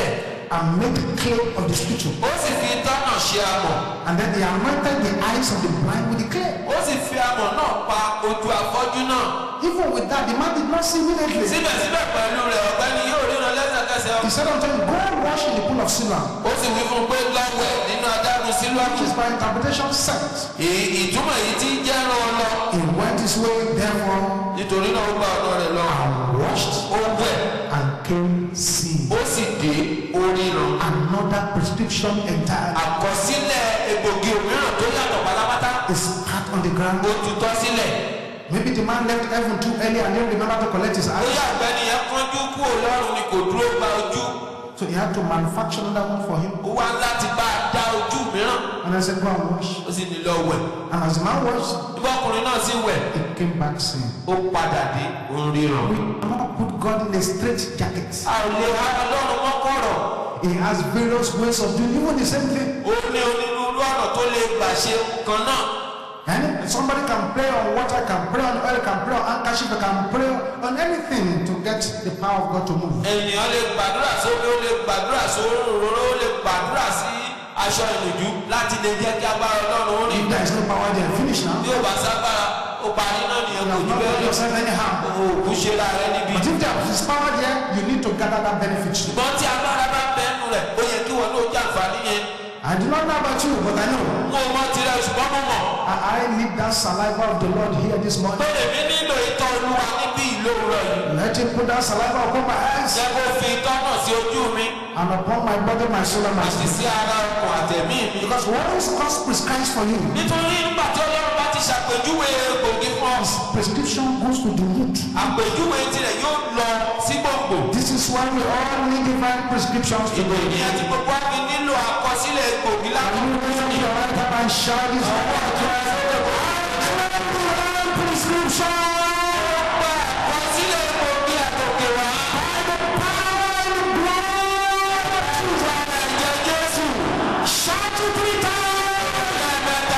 and made clay of the spittle. ó sì fi tọ́nà ṣe amọ̀ And then he anointed the eyes of the blind with the clay. ó sì fi amọ̀ náà pa ojú afọ́jú náà Even with that, the man did not see immediately. síbẹ̀síbẹ̀ pẹ̀lú rẹ̀ ọ̀gbẹ́ni yóò ríran lẹ́sẹ̀kẹsẹ̀ He said unto him, Go and wash in the pool of Siloam, ó sì wí fún un pé lọ́wẹ̀ nínú adágún sílùú which is by interpretation sent. ìtumọ̀ èyí tí ń jẹ́ ràn ọ́ lọ He went his way, therefore, nítorí náà ó gba ọ̀nà rẹ̀ lọ and washed ó wẹ̀ and came seeing. ó sì dé oríran Another prescription entirely àkọsílẹ̀ egbògi òmíràn tó yàtọ̀ pátápátá is spat on the ground. ó tutọ́ sílẹ̀ Maybe the man left heaven too early and didn't remember to collect his eyes. bóyá ọ̀gbẹ́ni yẹn kánjú kú ọlọ́run ni kò dúró gba ojú So he had to manufacture another one for him. ó wá láti bá a dá ojú mìíràn And I said, Go and wash. ó sì ní lọ wẹ̀ And as the man washed, nígbà ọkùnrin náà sì wẹ̀ he came back saying, ó padà dé òun ríran. We cannot put God in a straight jacket. a ò lè ha ọlọ́run mọ́kọ̀rọ̀ He has various ways of doing even the same thing. ó ní onírúurú ọ̀nà tó lè gbà ṣe kan náà And somebody can pray on water, can pray on oil, can pray on handkerchief, can pray on anything to get the power of God to move. ènìyàn lè gbàdúrà sómi ó lè gbàdúrà sóróró ó lè gbàdúrà sí aṣọ ìnùjú láti lè jẹ́ kí agbára ọlọ́run ó rìn If there is no power there, finish now. bí ó bá ságbára ó parí náà nìyẹn You kò have jù not bẹ́ẹ̀ done lọ yourself anyhow. òkú ṣe ra rẹ níbi But if there is power there, you need to gather that benefit. ṣùgbọ́n tí agbára bá bẹ́ẹ̀nu rẹ̀ ó yẹ kí wọn ló jẹ àǹfààní yẹn I do not know about you, but I know. mo mọ tirẹ̀ ṣùgbọ́n mo mọ̀ I, I need that saliva of the Lord here this pé morning. èmi nílò ìtọ́ olúwa níbí ìlówùrọ̀ yìí Let him put that saliva upon my eyes jẹ́ kó fi ìtọ́ náà sí ojú mi and upon my body, my soul, and my àti spirit. sí ara ọkàn àtẹ̀mí mi. Because what is God prescribes for you, nítorí nígbà tí ọlọ́run bá ti ṣàpèjúwe egbògi fún ọ prescription goes to the root. àpèjúwe tirẹ̀ yóò lọ sí gbòǹgbò. This is why we all need divine prescriptions ìbò today. ìyẹn tí gbogbo wa fi nílò àkọsílẹ̀ egbògi Can láti you raise up your right hand and shout this word? Divine prescription gba àkọsílẹ̀ egbògi àtòkè wá. ẹ̀jẹ̀ jésù Shout it three times. lẹ́ẹ̀mẹ́ta.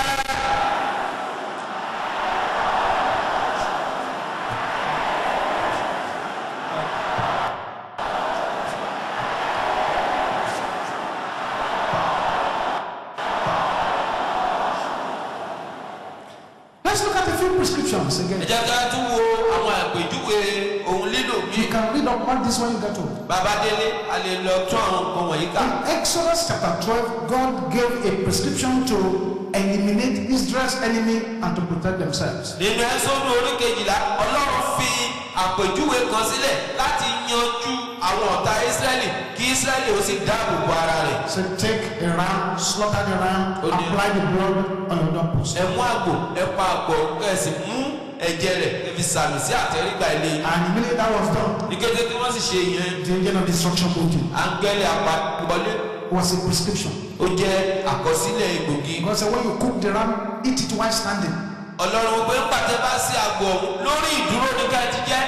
Let's look at a few prescriptions ẹ again. jẹ́ ká tún wo àwọn àpèjúwe ohun lílò mi. You can read up on this when you get home. bàbá délé a lè lọ tún àwọn nǹkan wọ̀nyí kà. In Exodus chapter 12, God gave a prescription to eliminate Israel's enemy and to protect themselves. nínú ẹ́sọ́nù orí kejìlá ọlọ́run fi àpèjúwe kan sílẹ̀ láti yanjú àwọn ọ̀tá ísírẹ́lì kí ísírẹ́lì ó sì dáàbò bo ara rẹ̀. So take a ram, slaughter the ram, Okay. apply the blood on your doorpost. ẹ mú àgbò ẹ pa àgbò ẹ sì mú ẹ̀jẹ̀ rẹ̀ ẹ fi sàmì sí àtẹrígbà ilé yìí. And immediately that was done, ní kété tí wọ́n sì ṣe ìyẹn the angel of destruction moved in. áńgẹ́lì apàwọlé was a prescription. ó jẹ́ àkọsílẹ̀ egbògi. God said, when you cook the ram, eat it while standing. ọlọ́run pé ń pàtẹ́ bá sí àgbò ọ̀hún lórí ìdúró ní ká ti jẹ́.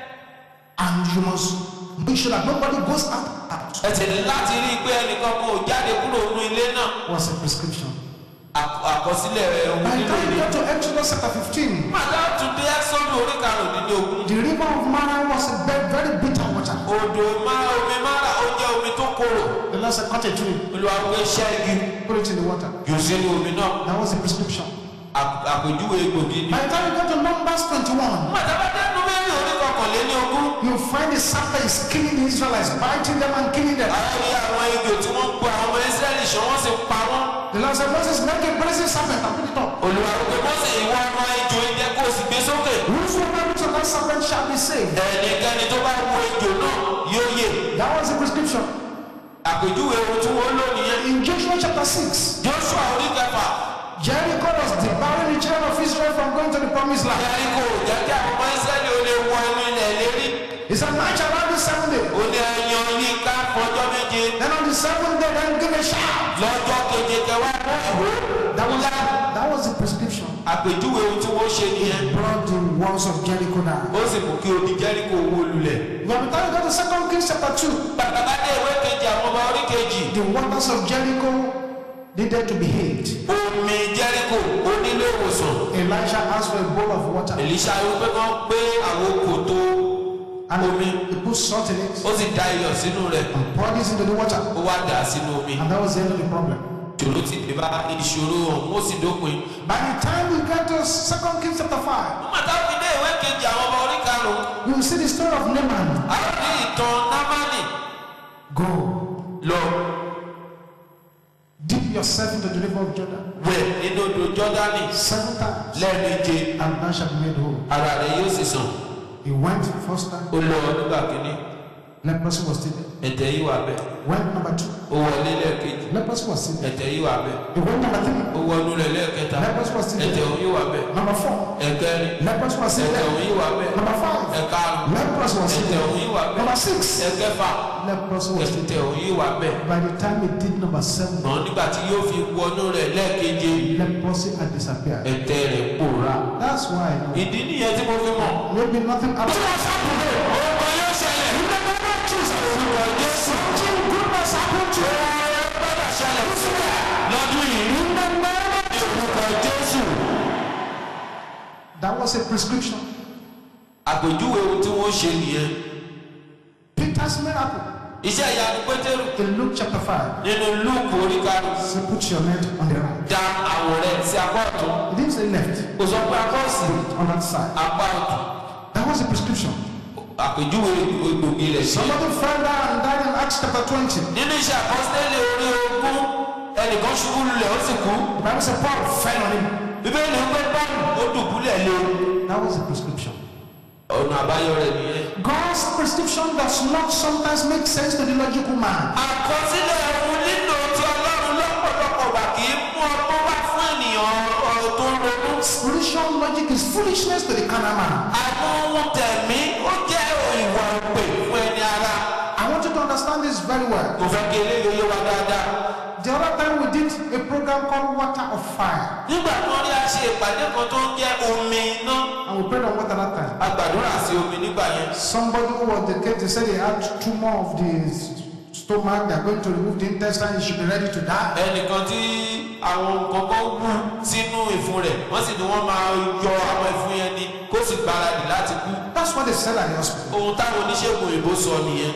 And you must make sure that nobody goes out. out. ẹ sì ní láti rí i pé ẹnìkan kò jáde kúrò nínú ilé náà. Was a prescription. Àk- àkọsílẹ̀ ohun By the nílò time ni. you get to Exodus chapter 15, Màdá tún dé ẹ́sọ́nù orí karùndínlógún. the river of Mara was a very, very bitter water. Odò máa omi mára ó jẹ́ omi tó korò. The Lord said, cut a tree, Olúwa pé iṣẹ́ igi put it in the water. yóò sínú omi náà. That was a prescription. Àp- Àpèjúwe egbògi ni. By the time you get to Numbers 21, Màdá bá dẹ́nu mẹ́rin orí kọkànléní ogún. you find the serpent is killing the Israelites, biting them and killing them. Àwọn ní àwọn ejò tí wọ́n ń pa àwọn ọmọ Ísírẹ́lì ṣọ́ wọ́n sì pa wọ́n. The Lord said, Moses, make a brazen serpent and put it up. Olúwa pé Mọ́sẹ̀ ìwọ ọmọ ejò idẹ kó o sì gbé sókè. Whosoever looks at that serpent shall be saved. Ẹnikẹ́ni tó bá wo ejò náà yóò yè. That was the prescription. Àpèjúwe ohun tí wọ́n lò nìyẹn. In Joshua chapter 6, Joshua orí kẹfà. Jericho was devouring the children of Israel from going to the promised land. Jẹ́ríkò jẹ́ kí àwọn ọmọ Ísírẹ́lì ó lè wọ inú ilẹ̀ lérí. He said, March around the seventh day. ó ní ẹyan yìí ká fọjọ́ méje Then on the seventh day, then give a shout. lọ́jọ́ keje kẹwàá mọ́ ìwé That was, that was the prescription. àpèjúwe ohun tí wọ́n ṣe nìyẹn Brought the walls of Jericho down. ó sì mú kí odi jẹ́ríkò wó lulẹ̀. By the time you go to Second Kings chapter 2, bàbá dé ìwé kejì àwọn ọba orí kejì the waters of Jericho needed to be healed. omi jẹ́ríkò ó nílé ìwòsàn Elijah asked for a bowl of water. èlíṣà yóò pé kán gbé àwọn kòtò And omi he put put salt in it ó sì da iyọ̀ sínú rẹ̀ and pour this into the water. ó wá dà á sínú omi And that was the end of the problem. ìṣòro ti dé bá ìṣòro ọ̀hún ó sì dópin. By the time we get to 2 Kings chapter 5, nígbà táwọn fi dé ìwé kejì àwọn ọmọ orí karùn-ún you will see the story of Naaman. a ó rí ìtàn námánì Go, lọ dip yourself into the river of Jordan wẹ̀ nínú odò jọ́dánì seven times, lẹ́ẹ̀méje and thou shalt be made whole. ara rẹ̀ yóò sì sàn. He went first time, ó lọ nígbà kínní leprosy was still there. ẹ̀tẹ̀ yìí wà bẹ́ẹ̀ Went number two, ó wọlé lẹ́ẹ̀kejì leprosy was still there. ẹ̀tẹ̀ yìí wà bẹ́ẹ̀ He went number three, ó wọnú rẹ̀ lẹ́ẹ̀kẹta leprosy was still ẹ̀tẹ̀ there. òun yìí wà bẹ́ẹ̀ Number four, ẹ̀kẹrin leprosy was still ẹ̀tẹ̀ there. òun yìí wà bẹ́ẹ̀ Number five, ẹ̀karùn leprosy was still ẹ̀tẹ̀ there. òun yìí wà bẹ́ẹ̀ Number six, ẹ̀kẹfà leprosy was still ẹ̀tẹ̀ òun yìí wà bẹ́ẹ̀ there. By the time he did number seven, ṣùgbọ́n nígbà tí yóò fi wọnú rẹ̀ lẹ́ẹ̀keje leprosy had disappeared. ẹ̀tẹ̀ rẹ̀ pòórá That's why I know. ìdí nìyẹn tí mo fi mọ̀ maybe nothing happened. ọmọ yóò ṣẹlẹ̀ In the name of Jesus, something good must happen to you. gbọ́dọ̀ ṣẹlẹ̀ lọ́dún yìí In the name of ní orúkọ Jésù That was a prescription. àpèjúwe ohun tí wọ́n ṣe nìyẹn Peter's miracle iṣẹ́ ìyanu pétérù in Luke chapter 5. nínú lúùkù orí karùn-ún Say, put your net on the right. da àwọ̀ rẹ̀ sí apá ọ̀tún He didn't say left, kò sọ pé apá òsì on that side. apá ọ̀tún That was a prescription. àpèjúwe egbògi rẹ̀ sí. Somebody fell down and died in Acts chapter 20. nínú iṣẹ́ àpọ́sítélì orí ogún ẹnìkan ṣubú lulẹ̀ ó sì kú The Bible said Paul fell on him. bíbélì ń pé bọ́ọ̀lù ó dùbúlẹ̀ lé That was a prescription. ọ̀nà àbáyọ rẹ̀ nìyẹn. God's prescription does not sometimes make sense to the logical man. àkọsílẹ̀ ohun nílò tí ọlọ́run lọ́pọ̀lọpọ̀ wà kì í mú ọgbọ́n wá fún ènìyàn ọ̀rọ̀ tó ń ronú. Spiritual logic is foolishness to the carnal man. àwọn ohun tẹ̀mí ó jẹ́ ìwà òpè fún ẹni ara. I want you to understand this very well. mo fẹ́ kí eléyìí yé wa dáadáa. The other time we did a program called Water of Fire, nígbà tí wọ́n rí a ṣe ìpàdé kan tó ń jẹ́ omi iná and we prayed on water that time. a gbàdúrà sí omi nígbà yẹn. Somebody who was the case, they said he had tumor of the s- stomach, they're going to remove the intestine, he should be ready to die. ẹnìkan tí àwọn nǹkan kan wú sínú ìfun rẹ̀ wọ́n sì ní wọ́n máa yọ àwọn ìfun yẹn ni kó sì gbáradì láti kú. That's what they said at the hospital. ohun táwọn oníṣègùn òyìnbó sọ nìyẹn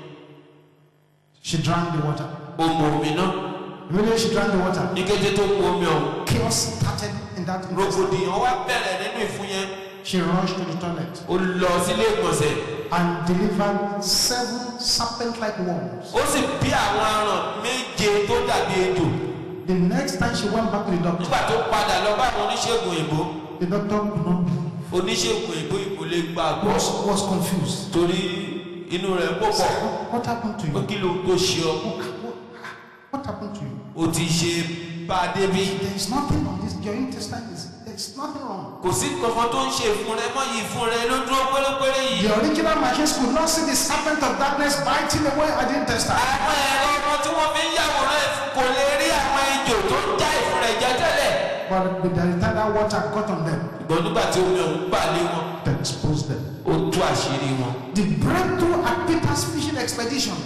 She drank the water. ó mu omi náà Immediately she drank the water. ní kété tó mu omi ọ̀hún Chaos started in that intestine. rògbòdìyàn wá bẹ̀rẹ̀ nínú ìfun yẹn She rushed to the toilet ó lọ sílé ìgbọ̀nsẹ̀ and delivered seven serpent-like worms. ó sì bí àwọn aràn méje tó dàbí ejò The next time she went back to the doctor, nígbà tó padà lọ bá àwọn oníṣègùn òyìnbó the doctor could not believe. oníṣègùn òyìnbó ìbò lè gbà gbọ́ Was, was confused. torí inú rẹ̀ pọ̀ pọ̀ What happened to pé you? kí ló tó ṣe ọ What, what happened to you? ó ti ṣe bá a débi There is nothing on this. Your intestine is. There is nothing wrong. kò sí kankan tó ń ṣe ìfun rẹ mọ́ yìí ìfun rẹ ló dúró pérépéré yìí. The original machines could not see the serpent of darkness biting away at the intestine. àwọn ẹ̀rọ ọmọ tí wọ́n fi ń yàwòrán ìfun kò lè rí àwọn ejò tó ń já ìfun rẹ̀ jẹ tẹ́lẹ̀. But by the time that water got on them, ṣùgbọ́n nígbà tí omi ọ̀hún gbà lé wọn it exposed them. ó tú àṣírí wọn. The breakthrough at Peter's fishing expedition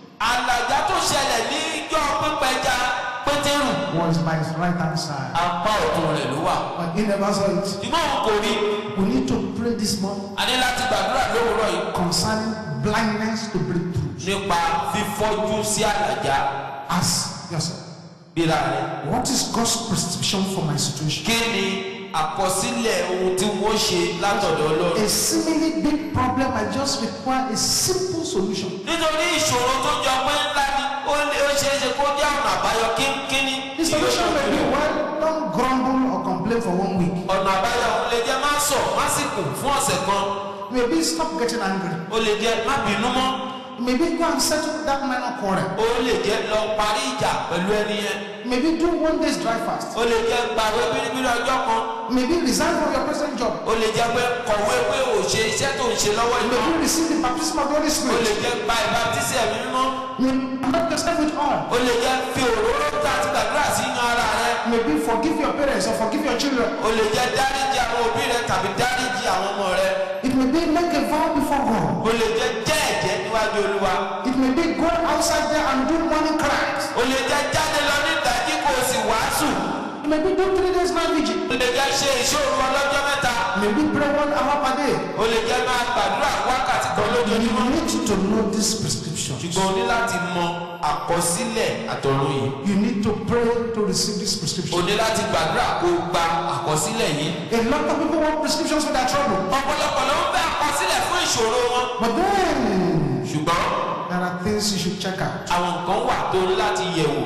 àlàjá tó ṣẹlẹ̀ ní ijó pípẹja pétérù was by his right hand side. apá ọ̀tún rẹ̀ ló wà. But he never saw it. ṣùgbọ́n òun kò rí We need to pray this morning a ní láti gbàdúrà lówùúrọ̀ yìí concerning blindness to breakthroughs. nípa fífọ́jú sí àlàjá Ask yourself, gbéra rẹ̀. what is God's prescription for my situation? kí ni àkọsílẹ̀ ohun tí wọ́n ṣe látọ̀dọ̀ ọlọ́run. A seemingly big problem I just require a simple solution. nítorí ìṣòro tó jọ pé ńlá ni ó lé ó ṣeé ṣe kó jẹ́ ọ̀nà àbáyọ kínkínní. The solution may be well, don't grumble or complain for one week. ọ̀nà àbáyọ òun lè jẹ́ má sọ má sì kù fún ọ̀sẹ̀ kan Maybe stop getting angry. ó lè jẹ́ má bínú mọ́ Maybe go and settle that minor quarrel. ó lè jẹ́ lọ parí ìjà pẹ̀lú ẹni yẹn Maybe do one day's dry fast. ó lè jẹ́ gbàgbé bíríbírí ọjọ́ kan Maybe resign from your present job. ó lè jẹ́ pé kọ̀wé pé ò ṣe iṣẹ́ tó ń ṣe lọ́wọ́ iná Maybe receive the baptism of the Holy ó lè Spirit. jẹ́ gba ìbátísí ẹ̀mí mímọ́ Maybe anoint yourself with oil. ó lè jẹ́ fi òróró tó àti gbàdúrà sí yan ara rẹ Maybe forgive your parents or forgive your children. ó lè jẹ́ dáríjì àwọn òbí rẹ tàbí dáríjì àwọn ọmọ rẹ It may be make a vow before God. ó lè jẹ́ jẹ́ ẹ̀jẹ́ níwájú olúwa It may be go outside there and do morning cries. ó lè jẹ́ jáde lọ ní ìdájí kó o sì wàásù It may be do three days night vigil. ó lè jẹ́ ṣe ìṣòro ọlọ́jọ́ mẹ́ta Maybe pray one hour per day. ó lè jẹ́ máa gbàdúrà wákàtí kan You lójoojúmọ́ need to know this prescription. ṣùgbọ́n o ní láti mọ àkọsílẹ̀ àtọ̀run yìí You need to pray to receive this o prescription. ní láti gbàdúrà kó o gba àkọsílẹ̀ yìí A lot of people want prescriptions for their trouble. ọ̀pọ̀lọpọ̀ ló ń fẹ́ àkọsílẹ̀ fún ìṣòro wọn But then ṣùgbọ́n there are things you should check out. àwọn nǹkan wà tó ní láti yẹ̀ wò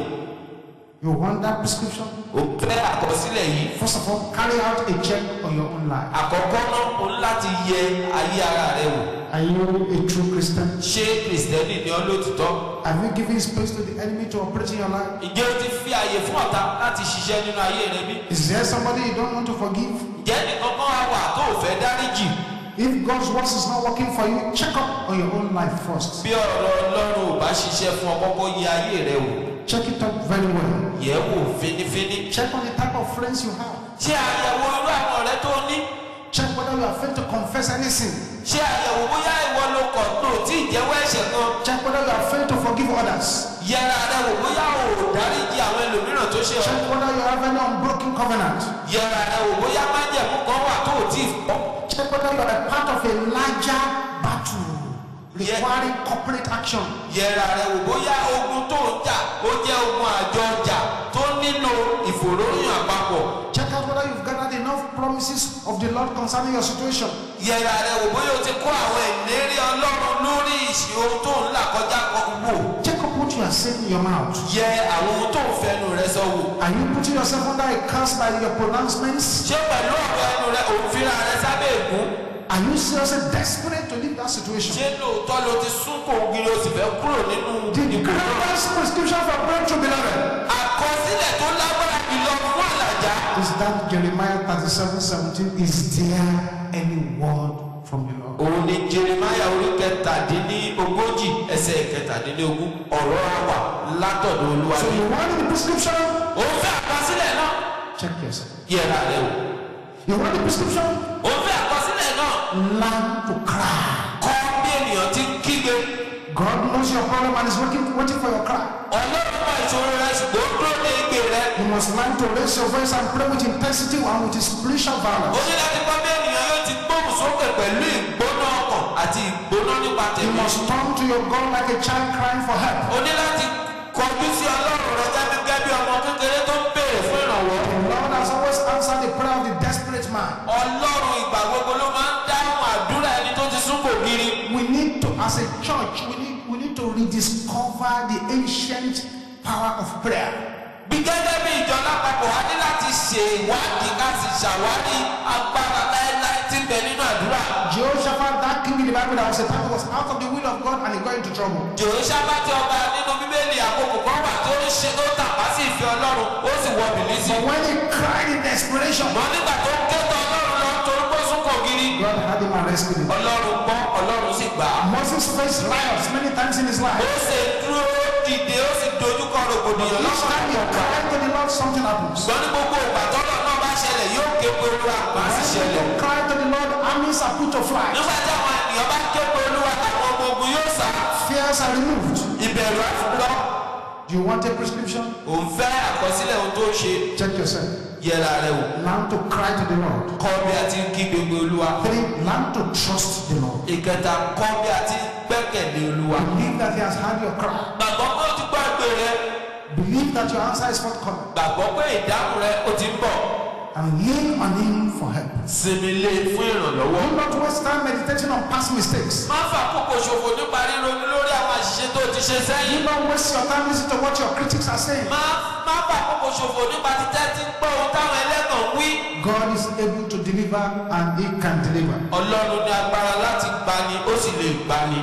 You want that prescription? o fẹ́ àkọsílẹ̀ yìí First of all, carry out a check on your own life. àkọ́kọ́ náà o ní láti yẹ ayé ara rẹ wò Are you a true Christian? ṣé kìrìsìtẹ́nì ni ọ́ lótìtọ́ Have you given space to the enemy to operate in your life? ǹjẹ́ o ti fi àyè fún ọ̀tá láti ṣiṣẹ́ nínú ayé rẹ bí Is there somebody you don't want to forgive? ǹjẹ́ nìkan kan wá wà tó o fẹ́ dáríjì If God's words is not working for you, check up on your own life first. bí ọ̀rọ̀ ọlọ́run ò bá ṣiṣẹ́ fún ọ kọ́kọ́ yẹ ayé rẹ wò Check it up very well. yẹ̀ wò fínífíní Check on the type of friends you have. ṣé àyẹ̀wò irú àwọn ọ̀rẹ́ tó ní Check whether you are afraid to confess any sin. ṣé àyẹ̀wò bóyá ìwọ ló kọ̀ tó tí ì jẹ́wọ́ ẹ̀ṣẹ̀ kan Check whether you are afraid to forgive others. yẹra rẹ wò bóyá o ò dáríjì àwọn ẹlòmíràn tó ṣe ọ Check whether you have any unbroken covenant. yẹra rẹ wò bóyá májẹ̀mú kan wà tó ò tí ì fọ́ Check whether you are a part of a larger battle requiring corporate action. yẹra rẹ wò bóyá ogun tó ń jà ó jẹ́ ogun àjọ ọjà tó nílò ìfòròyìn àpapọ̀ Check out whether you've gathered enough promises of the Lord concerning your situation. yẹra rẹ wò bóyá o ti kó àwọn ìlérí ọlọ́run lórí ìṣe ohun tó ń là kọjá kan wò Check up what you are saying in your mouth. yẹ àwọn ohun tó ń fẹnu rẹ sọ wò Are you putting yourself under a curse by your pronouncements? ṣé pẹ̀lú ọ̀rọ̀ ẹnu rẹ òun fira rẹ sábẹ́ ègún Are you seriously desperate to leave that situation? ṣé lóòótọ́ ló ti sún kò gírí o sì fẹ́ kúrò nínú The ìdìbò náà greatest prescription for breakthrough, beloved, àkọsílẹ̀ tó lágbára jùlọ fún àlàjá is that Jeremiah 37 17. Is there any word from the Lord? òun ni jeremiah orí kẹtàdínní ogójì ẹsẹ̀ kẹtàdínlógún ọ̀rọ̀ àwà látọ̀dọ̀ olúwa So ni you want the prescription? òun fẹ́ àkọsílẹ̀ náà Check yourself. yẹra rẹ wò You want the prescription? òun fẹ́ àkọsílẹ̀ náà Learn to cry. kọ́ bí ènìyàn ti ń kígbe God knows your problem and is waiting, waiting for your cry. ọlọ́run mọ ìṣòro rẹ ṣùgbọ́n ó dúró ní igbe rẹ You must learn to raise your voice and pray with intensity and with spiritual ó violence. ní láti kọ́ bí ènìyàn yóò ti gbóhùn sókè pẹ̀lú ìgbóná ọkàn àti ìgbóná nípa You tẹ̀mí must turn to your God like a child crying for help. ó ní láti kọjú sí ọlọ́run rẹ gẹ́gẹ́ bí ọmọ kékeré tó ń béèrè fún ìrànwọ́ The Lord has always answered the prayer of the desperate man. ọlọ́run ìgbà gbogbo ló máa ń dáhùn àdúrà ẹni tó ti sún kò gírí We need to, as a church, we need, we need to rediscover the ancient power of prayer. bí gẹ́gẹ́ bí ìjọ lápapọ̀ wá ní láti ṣe ìwádìí ká sì ṣàwárí agbára láéláé tí ń bẹ nínú àdúrà Jehoshaphat, that king in the Bible that was a time was out of the will of God and he got into trouble. jòhóṣábàtì ọba nínú bíbélì àkókò kan wà tó ń ṣe tó tàpá sí ìfẹ́ ọlọ́run ó sì wọ bìlísì But when he cried in desperation, mọ nígbà tó ń kẹ́tọ̀ ọlọ́run lọ torí pé ó sún kò gírí God had him and rescued him. ọlọ́run gbọ́ ọlọ́run sì gbà á Moses faced riots many times in his ó life. ṣe dúró dìde ó sì dojúkọ rògbòdìyàn Each time he lọ́sọ̀rọ̀ cried to the Lord, something happens. ṣùgbọ́n ní gbogbo ìgbà tọ́lọ̀ náà bá ṣẹlẹ̀ yóò ké pe olúwa má sì ṣẹlẹ̀ When he cried to the Lord, armies are put to flight. nígbà tí àwọn ènìyàn bá ké pe olúwa táwọn ọmọ ogun yóò sá Fears are removed. ìbẹ̀rù àfúlọ́ Do you want a prescription? òun fẹ́ àkọsílẹ̀ ohun tó ń ṣe Check yourself. yẹra rẹ wò Learn to cry to the Lord. kọ́ bí a ti ń kí gbogbo olúwa Three, learn to trust the Lord. ìkẹta kọ́ bí a ti ń gbẹ́kẹ̀lé olúwa Believe that He has heard your cry. gbàgbọ́ pé ó ti gbọ́ ẹgbẹ́ rẹ Believe that your answer is forthcoming. gbàgbọ́ pé ìdáhùn rẹ ó ti ń bọ̀ And lean on Him for help. sinmi lé fún ìrànlọ́wọ́ Do not waste time meditating on past mistakes. má fà kókò ṣòfò nípa ríronú lórí àwọn àṣìṣe tó ti ṣe Do sẹ́yìn not waste your time listening to what your critics are saying. má má fà kókò ṣòfò nípa títẹ́ tí ń gbọ́ ohun táwọn ẹlẹ́gàn ń wí. God is able to deliver and He can deliver. ọlọ́run ní agbára láti gbani ó sì lè gbani.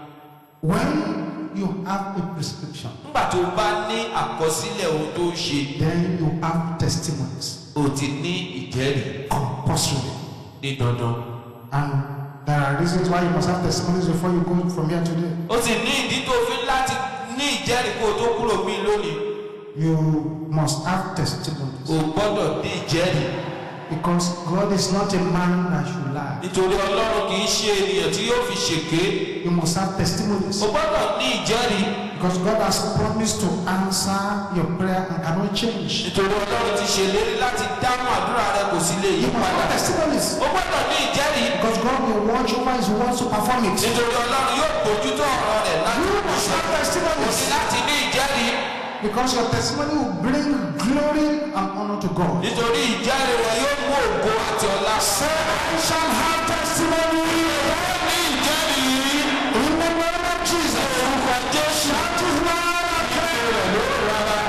When you have a prescription, nígbà tó o bá ní àkọsílẹ̀ ohun tó ń ṣe then you have testimonies o ti ní ìjẹ́rìí compulsorily. ní dandan. And there are reasons why you must have testimonies before you go from here today. ó sì ní ìdí tó fi láti ní ìjẹ́rìí kó o tó kúrò mí lónìí. You must have testimonies. o gbọ́dọ̀ ní ìjẹ́rìí Because God is not a man that should lie. nítorí ọlọ́run kì í ṣe ènìyàn tí yóò fi ṣèké. You must have testimonies. o gbọ́dọ̀ ní ìjẹ́rìí Because God has promised to answer your prayer and cannot change. nítorí ọlọ́run ti ṣèlérí láti dáhùn àdúrà rẹ kò sí lè yí You must padà. have testimonies. ó gbọ́dọ̀ ní ìjẹ́rìí Because God will watch over his word to perform it. nítorí ọlọ́run yóò bójútó ọ̀rọ̀ rẹ̀ láti You must have kò sí testimonies. láti ní ìjẹ́rìí Because your testimony will bring glory and honor to God. nítorí ìjẹ́rìí rẹ yóò mú ògo àti ọlá. Say, I shall have testimony ní ìjẹ́rìí in the name of Jesus. orúkọ jésù. That is why I pray.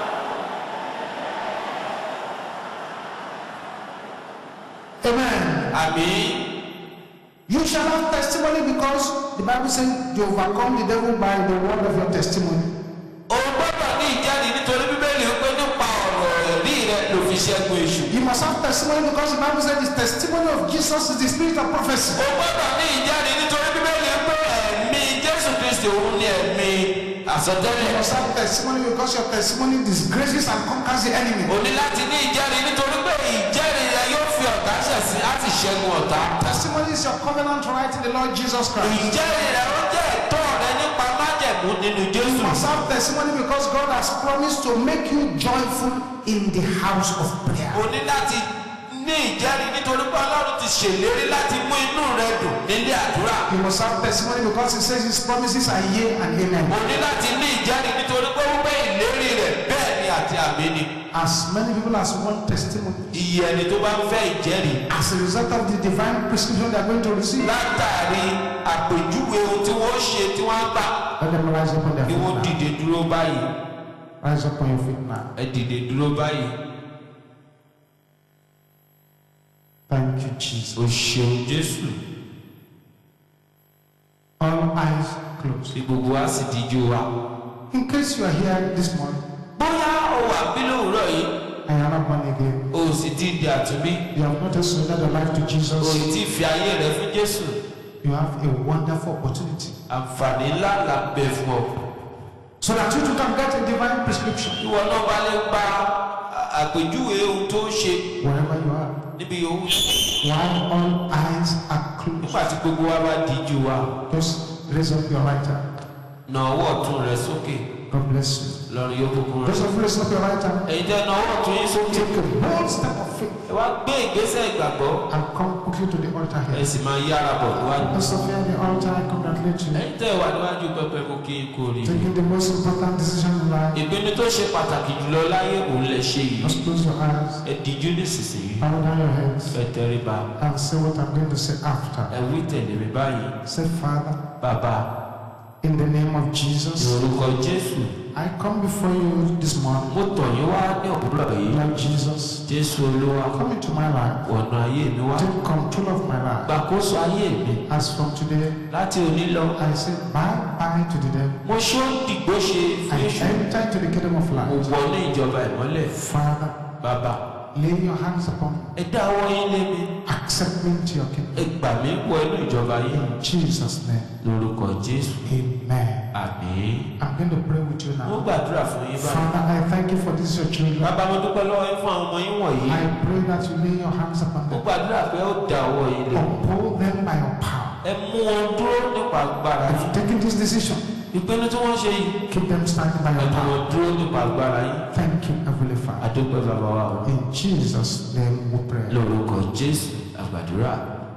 Amen. àmì You shall have testimony because the Bible says you overcome the devil by the word of your testimony. o gbọ́dọ̀ ní ìjẹ́rìí nítorí bíbélì wípé nípa ọ̀rọ̀ ẹ̀rí rẹ ló fi ṣẹ́gun èṣù. You must have testimony because the Bible says the testimony of Jesus is the spirit of prophecy. o gbọ́dọ̀ ní ìjẹ́rìí nítorí bíbélì wípé ẹ̀mí jésù kristi òun ni ẹ̀mí You àsọtẹ́lẹ̀. must have testimony because your testimony disgraces and conquers the enemy. o ní láti ní ìjẹ́rìí nítorí pé ìjẹ́rìí rẹ yóò fi ọ̀tá ṣẹ̀sín láti ṣẹ́gun ọ̀tá. Testimony is your covenant right in the Lord Jesus Christ. ìjẹ́rìí rẹ ó jẹ́ ẹ̀tọ́ rẹ nípa májẹ̀mú nínú jésù. You must have testimony because God has promised to make you joyful in the house of prayer. o ní láti ní ìjẹ́rìí nítorí pé ọlọ́run ti ṣèlérí láti mú inú rẹ dùn nílé àdúrà. You must have testimony because He says His promises are yea and amen. o ní láti ní ìjẹ́rìí nítorí pé wípé ìlérí rẹ̀ bẹ́ẹ̀ ni àti àmì ni. As many people as want testimony, iye ẹni tó bá ń fẹ́ ìjẹ́rìí as a result of the divine prescription they are going to receive, látàrí àpèjúwe ohun tí wọ́n ṣe tí wọ́n gbà let them rise up on their kí feet wọ́n now. dìde dúró báyìí Rise up on your feet now. ẹ dìde dúró báyìí. Thank you, Jesus. o ṣeun jésù All eyes closed. tí gbogbo wa sì díjú wa. In case you are here this morning bóyá o wà bí lówùúrọ̀ yìí and you are not born again, o sì ti di àtúnbí you have not yet surrendered your life to o Jesus, sì ti fi ayé rẹ fún jésù you have a wonderful opportunity àǹfààní ńlá là ń bẹ fún ọ. so that you too can get a divine prescription ìwọ náà bá lè gba à- àpèjúwe ohun tó ń ṣe wherever you are. níbi owó While all eyes are closed, nígbà tí gbogbo wa bá díjú wa just raise up your right hand. na ọwọ́ ọ̀tún rẹ sókè God bless you. lọ́run yóò bùkún rẹ. Those of you raise up your right hand, ẹ̀yin tẹ́ na ọwọ́ ọ̀tún yín sókè take a bold step of faith ẹ wá gbé ìgbésẹ̀ ìgbàgbọ́ and come quickly to the altar ẹ here. sì máa yára bọ̀ níwájú. Those of you at the altar, I congratulate you. ẹ̀yin tẹ́ wà níwájú pẹpẹ kò kí n kò rí. Taking the most important decision in life. ìpinnu tó ṣe pàtàkì jùlọ láyé òun lè ṣe yìí. Just close your eyes, ẹ díjú nísinsìnyí bow down your heads, ẹ tẹríba and say what I'm going to say after. ẹ wí tẹ̀lé mi báyìí. Say, Father, bàbá in the name of ní Jesus, orúkọ jésù I come before you this morning. mo tọ̀ yín wá ní òwúrọ̀ yìí. Lord Jesus, jésù olúwa come into my life. ọ̀nà ayé mi wá. Take control of my life. gbàkóso ayé mi As from today, láti òní lọ. I say bye bye to the devil. mo ṣó dìgbò ṣe fún I èṣù. enter into the kingdom of mo light. wọ ní ìjọba ìmọ́lẹ̀. Father, bàbá lay your hands upon me. ẹ dá ọwọ́ yín lé mi. Accept me into your kingdom. ẹ gbà mí wọ inú ìjọba yín. In Jesus' name, lórúkọ jésù. amen. àmín. I'm going to pray with you mo now. gbàdúrà fún yín báyìí. Father, I thank you for this your children. bàbá mo dúpẹ́ lọ́wọ́ yín fún àwọn ọmọ yín wọ̀nyí. I pray that you lay your hands upon mo them. gbàdúrà pé ó da ọwọ́ yín lé. Uphold them by your power. ẹ mú wọn dúró nípa agbára If yín. you've taken this decision, ìpinnu tí wọ́n ṣe yìí. keep them standing by ẹ your mú power. wọn dúró nípa agbára yín. Thank you, Heavenly Father. àdúpẹ́ bàbá wa o. In Jesus' name we pray. lórúkọ jésù àgbàdúrà.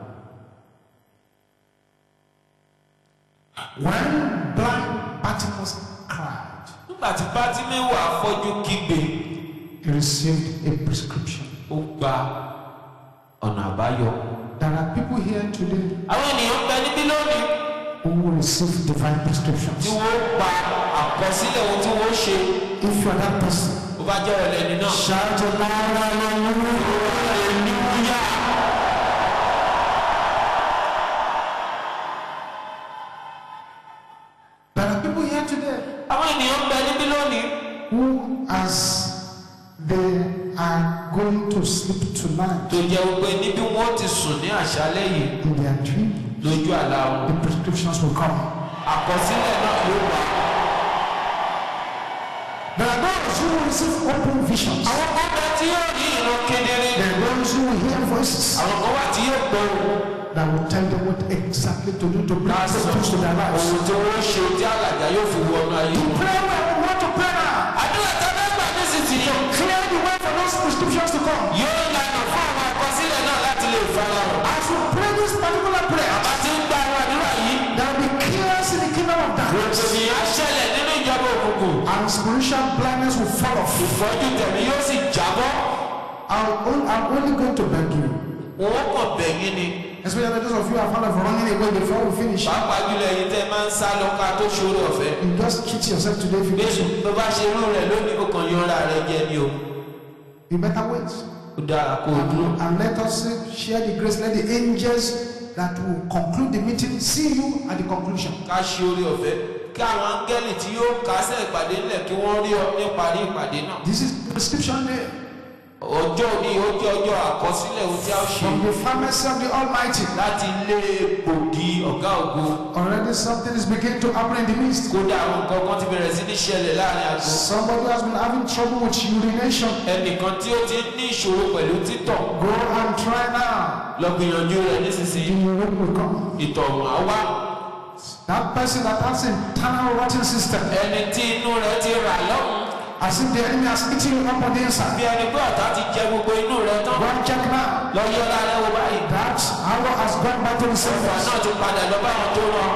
When blind Bartimaeus cried, nígbà tí bátímẹ́wò afọ́jú kígbe he received a prescription. ó gba ọ̀nà àbáyọ. There are people here today àwọn ènìyàn ń bẹ níbí lónìí who will receive divine tí prescriptions. wọ́n gba àkọsílẹ̀ ohun tí wọ́n ṣe If you are that person, ó bá jẹ́ ọ̀lẹ́ ẹni náà. shout aloud, hallelujah. hallelujah. There are people here today àwọn ènìyàn ń bẹ níbí lónìí who, as they are going to sleep tonight tó jẹ́ wípé níbi wọ́n ti sùn ní àṣálẹ́ yìí in their dream, lójú àlá wọn. the prescriptions will come. àkọsílẹ̀ náà yóò wá. There are those who will receive open visions. àwọn kan bẹ tí yóò ní ìran kedere. There are those who will hear voices. àwọn kan wà tí yóò gbọ́ ohùn. that will tell them what exactly to do to bring ká sọ breakthroughs to their lives. ohun tí wọ́n ṣe tí àlàjá yóò fi wọnú ayé wọn. Pray where we want to pray now. àdúrà tá a bá gbà nísinsìnyí Clear the way for those prescriptions to come. yóò lànà fún àwọn àkọsílẹ̀ náà láti lè fara hàn. As we pray this particular prayer, bá ti ń gba àwọn àdúrà yìí there will be chaos in the kingdom of darkness. rògbòdì á ṣẹlẹ̀ nínú ìjọba òkùnkùn. And spiritual blindness will fall off. ìfọ́jú tẹ̀mí yóò sì jábọ́. I'm on- I'm only going to beg you. wọ́n kàn bẹ̀yìn ni. Especially those of you who are fond of running away before we finish. pàápàá jùlọ ẹ̀yin tẹ́ máa ń sá lọ ká tó ṣòro ọ̀fẹ́. You just cheat yourself today if you bẹ́ẹ̀ do. tó bá ṣe irú rẹ̀ lónìí ó kàn yọra rẹ̀ jẹ ni o. You better wait. ó dára kó o dúró. And, and let us uh, share the grace. Let the angels that will conclude the meeting see you at the conclusion. ká ṣe orí ọ̀fẹ́ kí àwọn áńgẹ́lì tí yóò kásẹ̀ ìpàdé ńlẹ̀ kí wọ́n rí ọ níparí ìpàdé náà. This is prescription day ọjọ́ òní ó jẹ́ ọjọ́ àkọsílẹ̀ ohun tí a ó ṣe from the pharmacy of the Almighty. láti lé gbòógì ọ̀gá ògo. Already something is beginning to happen in the midst. kódà àwọn nǹkan kan ti bẹ̀rẹ̀ sí ní ṣẹlẹ̀ láàrin àgọ́. Somebody has been having trouble with urination. ẹnìkan tí ó ti ní ìṣòro pẹ̀lú títọ̀ Go and try now. lọ gbìyànjú rẹ̀ The nísinsìnyí urine will come. ìtọ̀ ọ̀hún á wá. That person that has internal rotten system, ẹni tí inú rẹ̀ ti rà lọ́hùn as if the enemy has eaten you up on the inside. bí ẹni pé ọ̀tá ti jẹ gbogbo inú rẹ̀ tán Go and check now. lọ yọ lára wo báyìí. That arrow has gone back to the ìfà surface. náà ti padà lọ bá àwọn tó rán.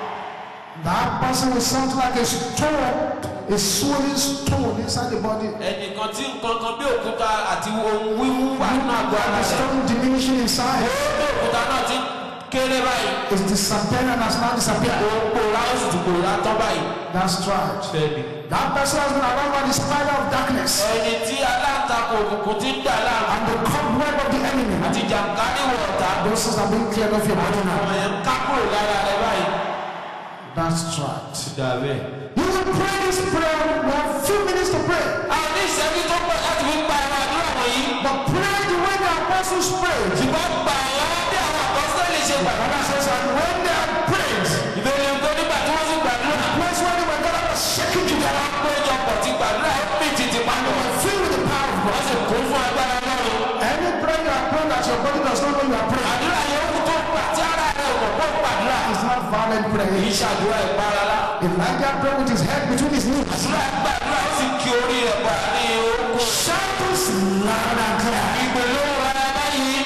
That person with something like a stone, a swollen stone inside the body. ẹnìkan tí nǹkan kan bí òkúta àti ohun wíwú wà nínú àgọ́ ara The rẹ̀. stone diminishing in size bí òkúta náà ti kéré báyìí. is disappearing and has now disappeared. ó pòórá ó sì tún pòórá tán báyìí. That's right. bẹ́ẹ̀ni. That person has been around by the spider of darkness ẹni tí aláǹtakùn òkùnkùn ti ń dà láàmú and the cobweb of the enemy. àti jàǹkáríwọ̀ ọ̀tá. Those things are being cleared off your body now. ọmọ yẹn ń ká kúrò lára rẹ̀ báyìí. That's right. dàbẹ́. You will pray this prayer. We have few minutes to pray. àwọn ní ìṣẹ́jú tó pọ̀ láti fi gba ẹ̀rọ àdúrà wọ̀nyí. But pray the way the apostles prayed. ṣùgbọ́n gba ẹ̀rọ bí àwọn àkọsílẹ̀ ṣe gbà. Bible says, and when they had prayed, ìbéèrè nǹkan nígbà tí wọ́n sì gbàdúrà. place where they were gathered was shaking together, péjọpọ̀ ti gbàdúrà ó pè títí pàdé wọn. filled with the power of wọ́n God. sì kún fún agbára lọ́rùn. Any prayer you are praying that your body does not know you are praying àdúrà yẹn ó tó gbà tí ara rẹ̀ ò mọ̀ pé ó gbàdúrà. is not violent kì í prayer. ṣàdúrà ìparala. Elijah prayed with his head between his knees. àdúrà gbàdúrà ó sì kí orí rẹ̀ pa ní orúkọ. Shout this loud and clear. ìgbèlú rárá báyìí.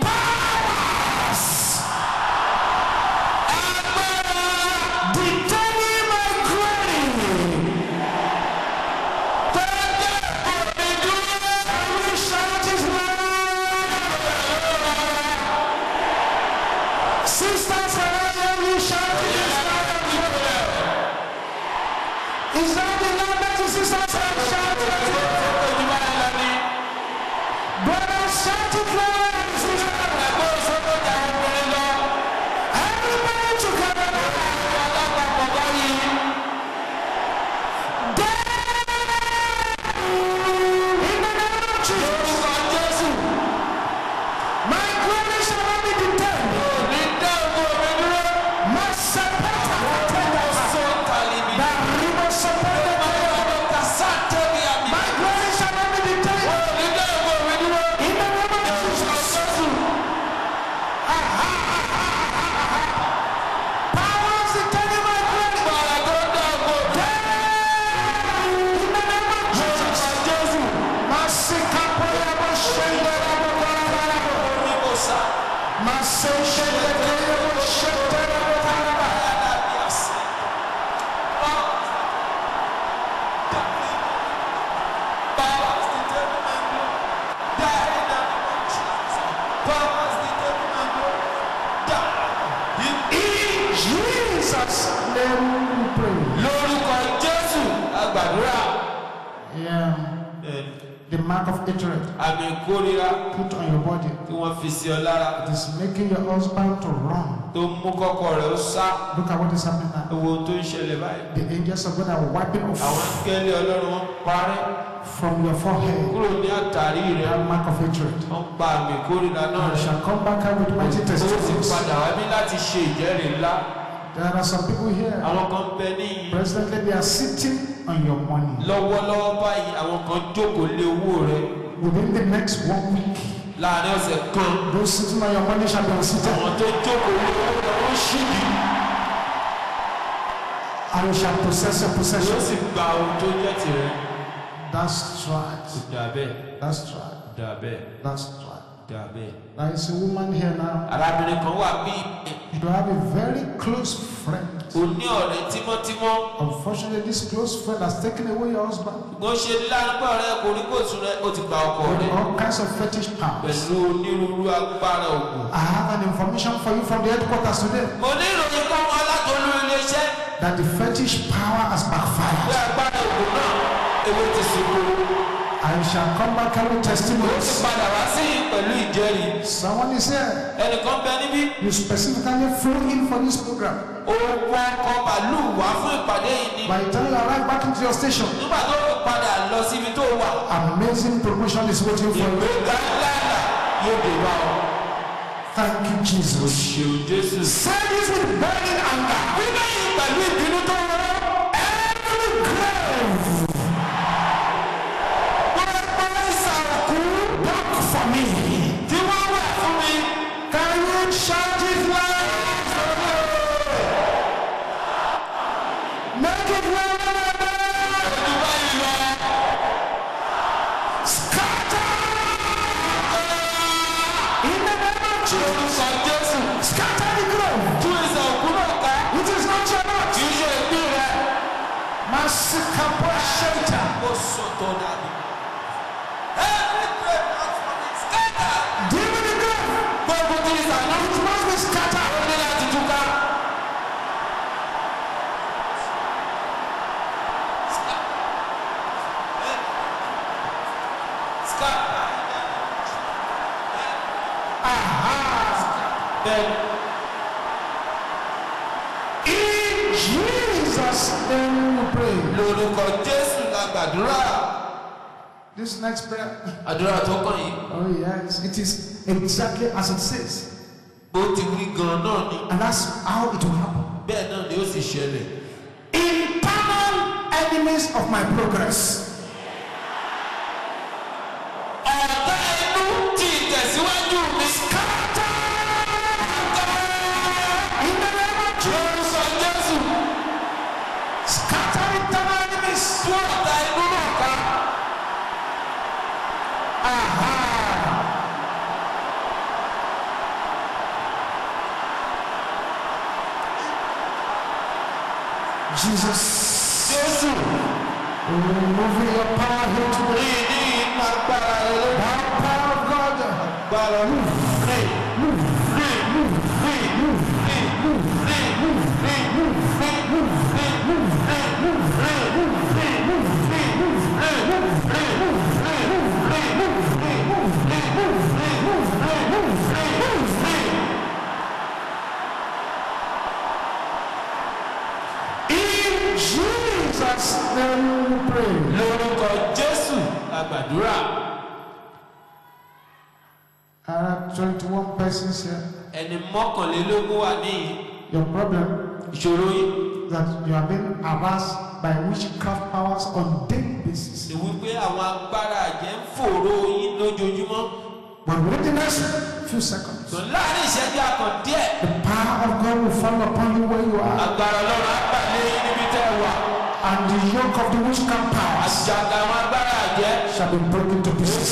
agbára Determine my glory. tẹ́lẹ̀ òbí dúró. And we shout this loud. Sisters around you, we shout this loud and clear. Is that the loud that the sisters are shouting? Brothers, shout it loud and sisters. Everybody together. In the name of Jesus. My glory shall not be detained. Masapata katenda. The river sapata. My glory shall not be detained. In the name of Jesus. Powers detaining my glory. In the name of Jesus. Masikapoya boshendera bokarabara. Maseshendekeye boshendera bokarabara. In Jesus' name we pray. lórúkọ jésù agbàdúrà Yeah. The mark of hatred àmì ìkórira put on your body. tí wọ́n fi sí ọ lára It is making your husband to run. tó mú kọ́kọ́ rẹ̀ ó sá Look at what is happening now. owó tó ń ṣẹlẹ̀ báyìí. The angels of God are wiping àwọn off akẹ́lẹ́ ọlọ́run wọn parí from your forehead kúrò ní àtàrí rẹ̀ that mark of hatred. wọ́n pa àmì ìkórira náà And rẹ̀. shall come back out with mighty ó sì testimonies. padà wá bí láti ṣe ìjẹ́rìí ńlá. There are some people here. àwọn kan bẹ níyì. Presently, they are sitting on your money. lọ́wọ́lọ́wọ́ báyìí àwọn kan jókòó lé owó rẹ̀ Within the next one week, láàrin ọ̀sẹ̀ kan Those sitting on your money shall be unseated. àwọn tó jókòó ní ọwọ́ wọn ṣìdí And you shall possess your yóò possession. sì gba ohun tó jẹ́ tirẹ̀. That's right. dà bẹ́ẹ̀ That's right. dà bẹ́ẹ̀ That's right. dà bẹ́ẹ̀. There is a woman here now. arábìnrin kan wà bí You have a very close friend. o ní ọ̀rẹ́ tímọ́tímọ́ Unfortunately, this close friend has taken away your husband ṣùgbọ́n ṣe lárúgbó rẹ kò ní kò sùn rẹ ó ti gba ọkọ with rẹ all kinds of fetish powers. pẹ̀lú onírúurú agbára ògùn. I have an information for you from the headquarters today mo ní ìròyìn kan wọn látọlú iléeṣẹ́ that the fetish power has pé backfired. agbára ògùn náà ewé ti ṣubú. I shall come back carrying ó ti testimonies. padà wá sí pẹ̀lú ìjẹ́rìí. Someone is here. ẹnìkan bẹ níbí You specifically flew in for this program. ó wọ ọkọ̀ bàálù wá fún ìpàdé yìí ni. By the time you arrive back into your station, nígbà tó fi padà lọ síbi tó wà amazing promotion is waiting for you. ìgbéga ńlá yóò dé wá ọ. Thank you, Jesus. ṣeun jésù. Say this with burning anger. bíbẹ́ yìí pẹ̀lú ìbínú tó rọ. Every grave pẹ́ẹ́pẹ́ẹ́ sàrùkú back for me. tí wọ́n wà fún mi. Can you shout it loud? Make it loud. ojú báyìí lọ. Scatter. In the name of Jesus. orúkọ jésù. Scatter the grave. tún ìsàn òkú náà ká. It is not your lot. kì í ṣe ìpín rẹ. Masikapo Shenta. ó sọ tó dàbí. every great man for me scatter. Deal with the grave. gbogbo tí ìsàn náà It must be scattered. ó ní láti túká. Scatter. Bẹ́ẹ̀ni. In Jesus' name we pray. lórúkọ jésù la gbàdúrà This next prayer. àdúrà tó kàn yìí Oh, yes. It is exactly as it says. bó ti wí gan náà ni And that's how it will happen. bẹ́ẹ̀ náà ni ó sì ṣẹlẹ̀ Internal enemies of my progress. ọ̀tá inú ti ìtẹ̀síwájú mi In the name of Jesus. lórúkọ jésù Scatter internal enemies. tú ọ̀tá inú náà ká Jesus. jésù Moving your power here today. rí ní iná agbára rẹ lórí That power of God. agbára rí rí rí rí rí rí rí rí rí In Jesus' name we pray. lórúkọ jésù la gbàdúrà There are 21 persons here. ẹni mọ́kànlélógún wà níyì Your problem ìṣòro yìí that you have been harassed by witchcraft powers on daily basis. ni wípé àwọn agbára àjẹ́ ń fòró yín lójoojúmọ́ But within the next few seconds, tó láàrin ìṣẹ́jú àkàn díẹ̀ the power of God will fall upon you where you are, agbára ọlọ́run á bà lé yín níbi tẹ́ ẹ wà and the yoke of the witchcraft powers àjàgà àwọn agbára àjẹ́ shall be broken to pieces.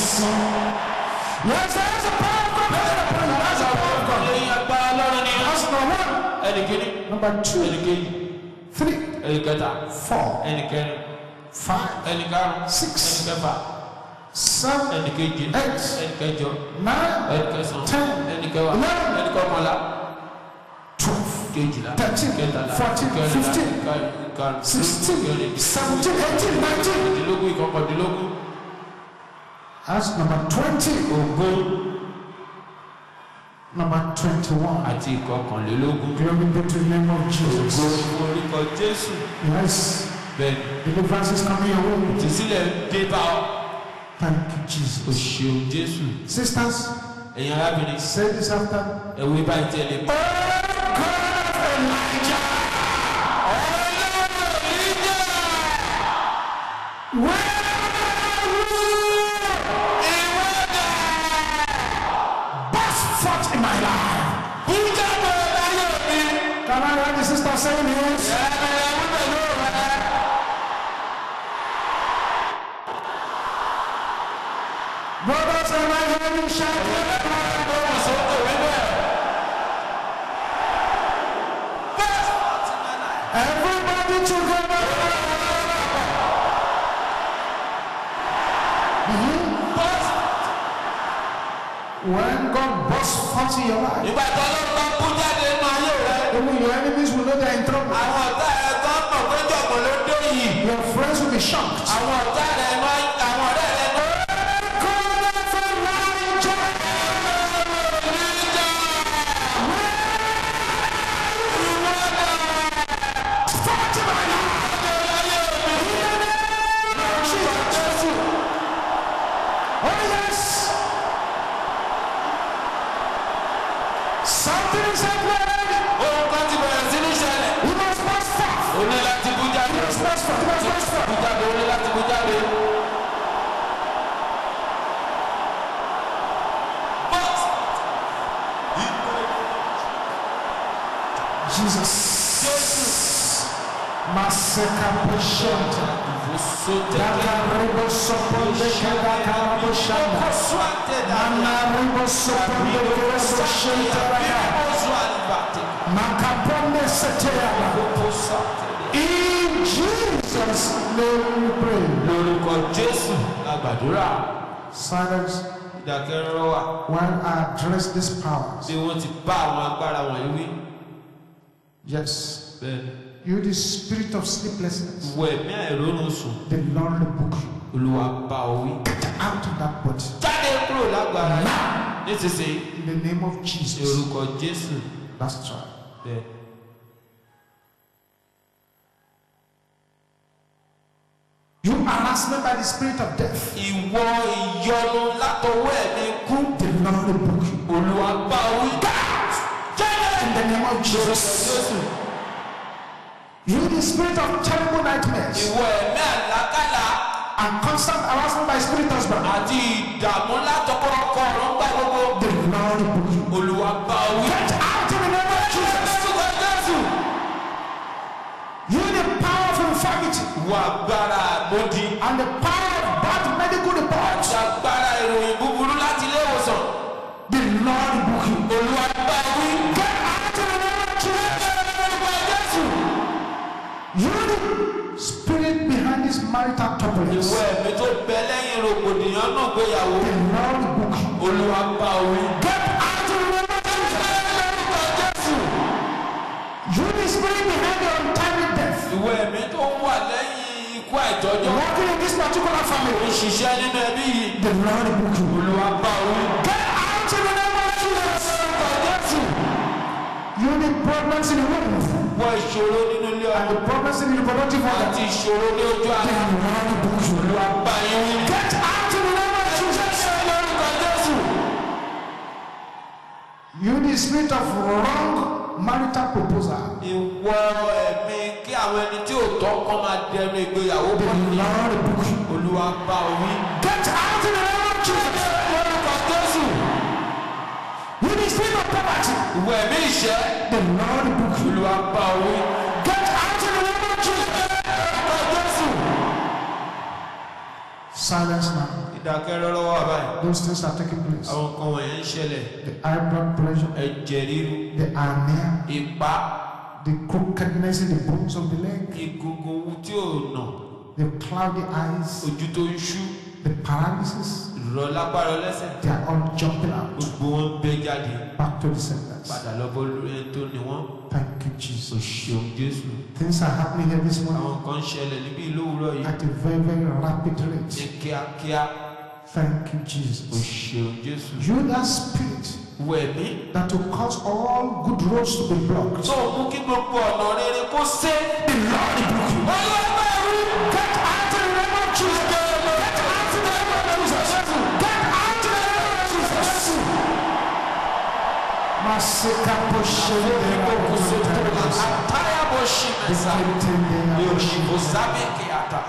Yes, there is a power of God coming upon you. That's the power of God. lẹ́yìn agbára ọlọ́run ni That's number one. ẹnì kíní Number two, ẹnì kejì three, ẹnì kẹta four, ẹnì kẹrin five, ẹnì karùn Six. ẹnì kẹfà seven, ẹnì keje Eight. ẹnì kẹjọ nine, ẹnì kẹsàn Ten. ẹnì kẹwàá Eleven. ẹnì kọkànlá twelve, kejìlá Thirteen. kẹtàlá Fourteen. kẹrìnlá Fifteen. karùn- karùn- sixteen, kẹrin seventeen, eighteen, nineteen. ìdínlógún ìkọkàndínlógún That's number twenty. ogún Number twenty-one. àti ìkọkànlélógún Glory be to the name of ogún Jesus. orúkọ jésù Yes, bẹ́ẹ̀ni deliverance is coming your way. ìtúsílẹ̀ dé bá ọ Thank you, o Jesus. ṣeun jésù Sisters, ẹ̀yin arábìnrin say this after. ẹ̀wé báyìí tẹ̀lé mi. Oh God of Elijah, where are you? what the sister saying is? Brothers, am I hearing you shouting? Everybody together. Mhm. When God bursts forth in your life, Ìgbà tó ló bá kú jáde nínú ayé rẹ̀. even your enemies will know they're in trouble. Àwọn ọ̀tá rẹ̀ tó ń mọ̀ pé jọ̀gbọ̀n ló dé yìí. Your friends will be shocked. Àwọn ọ̀tá rẹ̀ máa ń àwọn ọ̀rẹ́ rẹ̀ ló Oh yes. Something is happening. ohun kan ti bẹ̀rẹ̀ sí ní ṣẹlẹ̀. You must burst forth. O ní láti kú jáde. You must burst forth. You must burst forth. Kú jáde, o ní láti kú jáde. But Jesus. Maseka Poshenta. Daka Ribo Soponde Kadaka Rabo Shanda. Mana Ribo Soponde Kerebo Shenta Raka. Makaponde Seteyaba. In Jesus' name we pray. lórúkọ Jésù la gbàdúrà. Silence Ìdákẹ́rọ́rọ́ wà while I address these powers. bí wọ́n ti bá àwọn agbára wọ̀nyí wí. Yes. Bẹ́ẹ̀ni, You, the spirit of sleeplessness, wọ ẹ̀mí àìrónú sùn. the Lord rebuke you. Olúwa bá ọ wí. Out of that body. Jáde kúrò lágbára yìí. Nísinsìnyí, In the name of ní Jesus. orúkọ Jésù. That's right. Bẹ́ẹ̀. You harassment by the spirit of death. Ìwọ ìyọnu látọwọ́ ẹ̀mí kú. The Lord rebuke you. Olúwa bá ọ wí. Jáde. In the name of Lórúkọ Jesus. Jésù. You, the spirit of terrible nightmares Ìwọ ẹ̀mí àlákàlà and constant harassment by spirit husband. àti ìdààmú látọkọ ọkọ ọ̀rọ̀ gbà gbogbo. The Lord rebuke you. Olúwa bá ọ wí. Get out in the name of Jesus. Lórúkọ Jésù. You, the power of infirmity Ìwọ agbára àgbòdì. and the power of bad medical reports. àti agbára ìròyìn búburú láti ilé ìwòsàn. The Lord rebuke you. Olúwa bá ọ wí. Get out in the name of Jesus. Lórúkọ Jésù. You, the spirit behind this marital turbulence. Ìwọ ẹ̀mí tó bẹ lẹ́yìn rògbòdìyàn náà gbéyàwó. The Lord rebuke you. Olúwa bá ọ wí. Get out in the name of Jesus. Lórúkọ Jésù. You, the spirit behind the untimely death. Ìwọ ẹ̀mí tó wà lẹ́yìn ikú àìtọ́jọ́. Working in this particular Ó ń family. ṣiṣẹ́ nínú ẹbí yìí. The Lord rebuke you. Olúwa bá ọ wí. Get out in the name of Jesus. Lórúkọ Jésù. You, the problems in the womb Wọ ìṣòro nínú ilé and ọmọ. the problems in the reproductive organ. Àti ìṣòro ní ojú The ara. Lord rebuke you. Olúwa bá yín wí. Get out in the name of Jesus. Lórúkọ Jésù. You, the spirit of wrong marital proposal. Ìwọ ẹ̀mí kí àwọn ẹni tí ò tọ́ kọ́ máa dẹnu ìgbéyàwó The bọ̀ ní. Lord rebuke you. Olúwa bá ọ wí. Get out in the name of Jesus. Lórúkọ Jésù. You, the spirit of poverty. Ìwọ ẹ̀mí ìṣẹ́. The Lord rebuke you. Olúwa bá ọ wí. Get out in the name of Jesus. Lórúkọ Jésù. Silence now. Ìdákẹ́rọ́rọ́ wà báyìí. Those things are taking place. Àwọn nǹkan wọ̀nyẹn ń ṣẹlẹ̀. The high blood pressure, Ẹ̀jẹ̀ ríru, the anemia, ìpá, the crookedness in the bones of the leg, egungun tí ò nà, the cloudy eyes, ojú tó ń ṣú, the paralysis. ìrọ̀ lápára lẹ́sẹ̀. They are all jumping out Gbogbo wọn ń bẹ́ jáde. back to the senders. Padà lọ́bọ̀ lórí ẹni tó ní wọ́n. Thank you, O Jesus. ṣeun Jésù. Things are happening here this morning Àwọn nǹkan ń ṣẹlẹ̀ níbí lówùúrọ̀ yìí. at a very, very rapid Ní rate. kíákíá. Thank you, O Jesus. ṣeun Jésù. You, that spirit Wẹ̀mí. that will cause all good roads to be blocked. Tó o mú kí gbogbo ọ̀nà rere kó sé. The Lord rebuke you. Ọlọ́gbà rí. Get out in the name of Jesus. Get out in the name of Jesus. Get out in the name of Jesus. Masika poshende na kukutengeneza. Ataya bó ṣì mẹ́sà. Dikitende na Yóò ṣì kushinde. kó sábẹ́ kí a ta.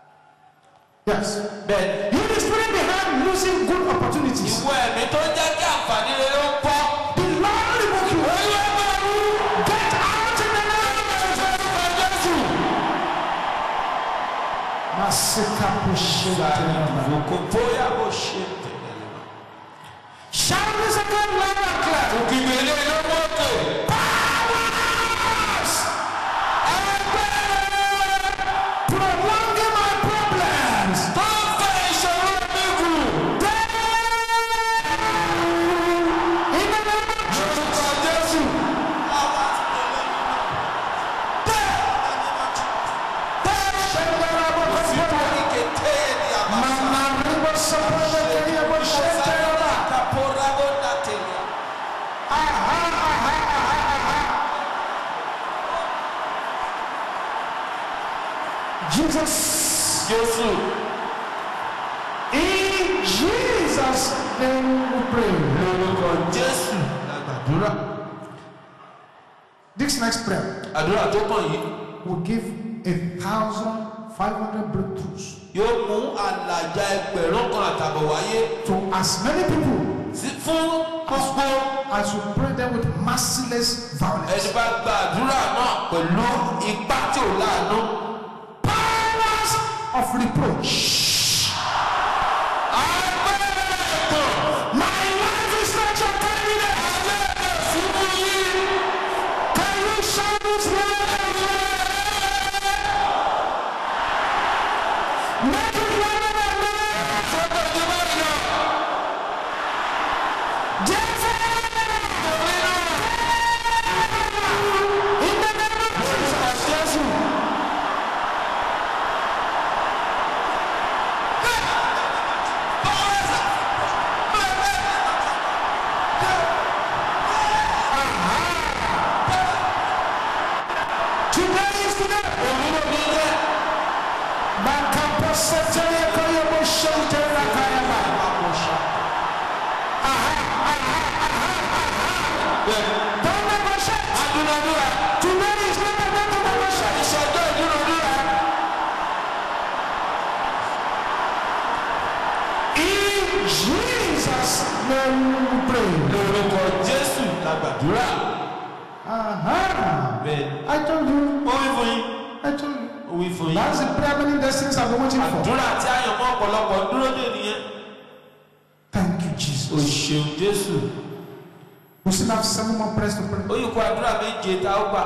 Yes. Bẹ́ẹ̀ni. You the spirit behind losing good opportunities. Ìwọ ẹ̀mí tó ń jẹ́ kí Vokopoya bó ṣe tẹ̀lé lọ. Shout the second loud and clear. Òkìgbè ilé lọ́wọ́ òkè. Powers! Ẹgbẹ́ prolonging my problems. Tó ń fẹ́ ìṣòro mi kù. In the name of Jesus. Orúkọ Jésù. Sípò ìkété ni àbàṣà. Mama ribo sapele keriye bo shetereba. Kaporabo datelia. Aha, aha, aha, aha. Jesus. Jésù. In Jesus' name we pray. Lórúkọ Jésù. La gbàdúrà. This next prayer Àdúrà tó kàn yìí will give a thousand five hundred breakthroughs yóò mú àlàjá ẹgbẹ̀rún kan àtàbọ̀ wáyé to as many people sí fún gbogbo as you pray them with merciless violence. ẹni bá gba àdúrà náà pẹ̀lú ipá tí ò láàánú. Powers of reproach. Agbára ẹ̀tàn. My life is not your candidate. Agbára fún yín. Can you shout this loud? Make it louder than that. Sọ́kọ̀ tí bá yọ. Jẹ́fẹ́. In the name of Jesus. Jésù. Today is today. Òwúrò ní jẹ́. Makapo setele koyo bo shente na kayaba. Don't negotiate. Adúnadúrà. Today is not a day to negotiate. Ìṣọjọ́ ìdúnadúrà. In Jesus' name we pray. Lórúkọ Jésù la gbàdúrà. Aha. Bẹ́ẹ̀ni. I told you. Ó wí fún yín. I told you. Ó wí fún yín. That's the prayer many destinies have been waiting for. Àdúrà tí àyànmọ́ ọ̀pọ̀lọpọ̀ dúró dè nìyẹn. Thank you, O Jesus. ṣeun Jésù. We still have seven more prayers to pray. Ó yí kó àdúrà méje tá ó gbà.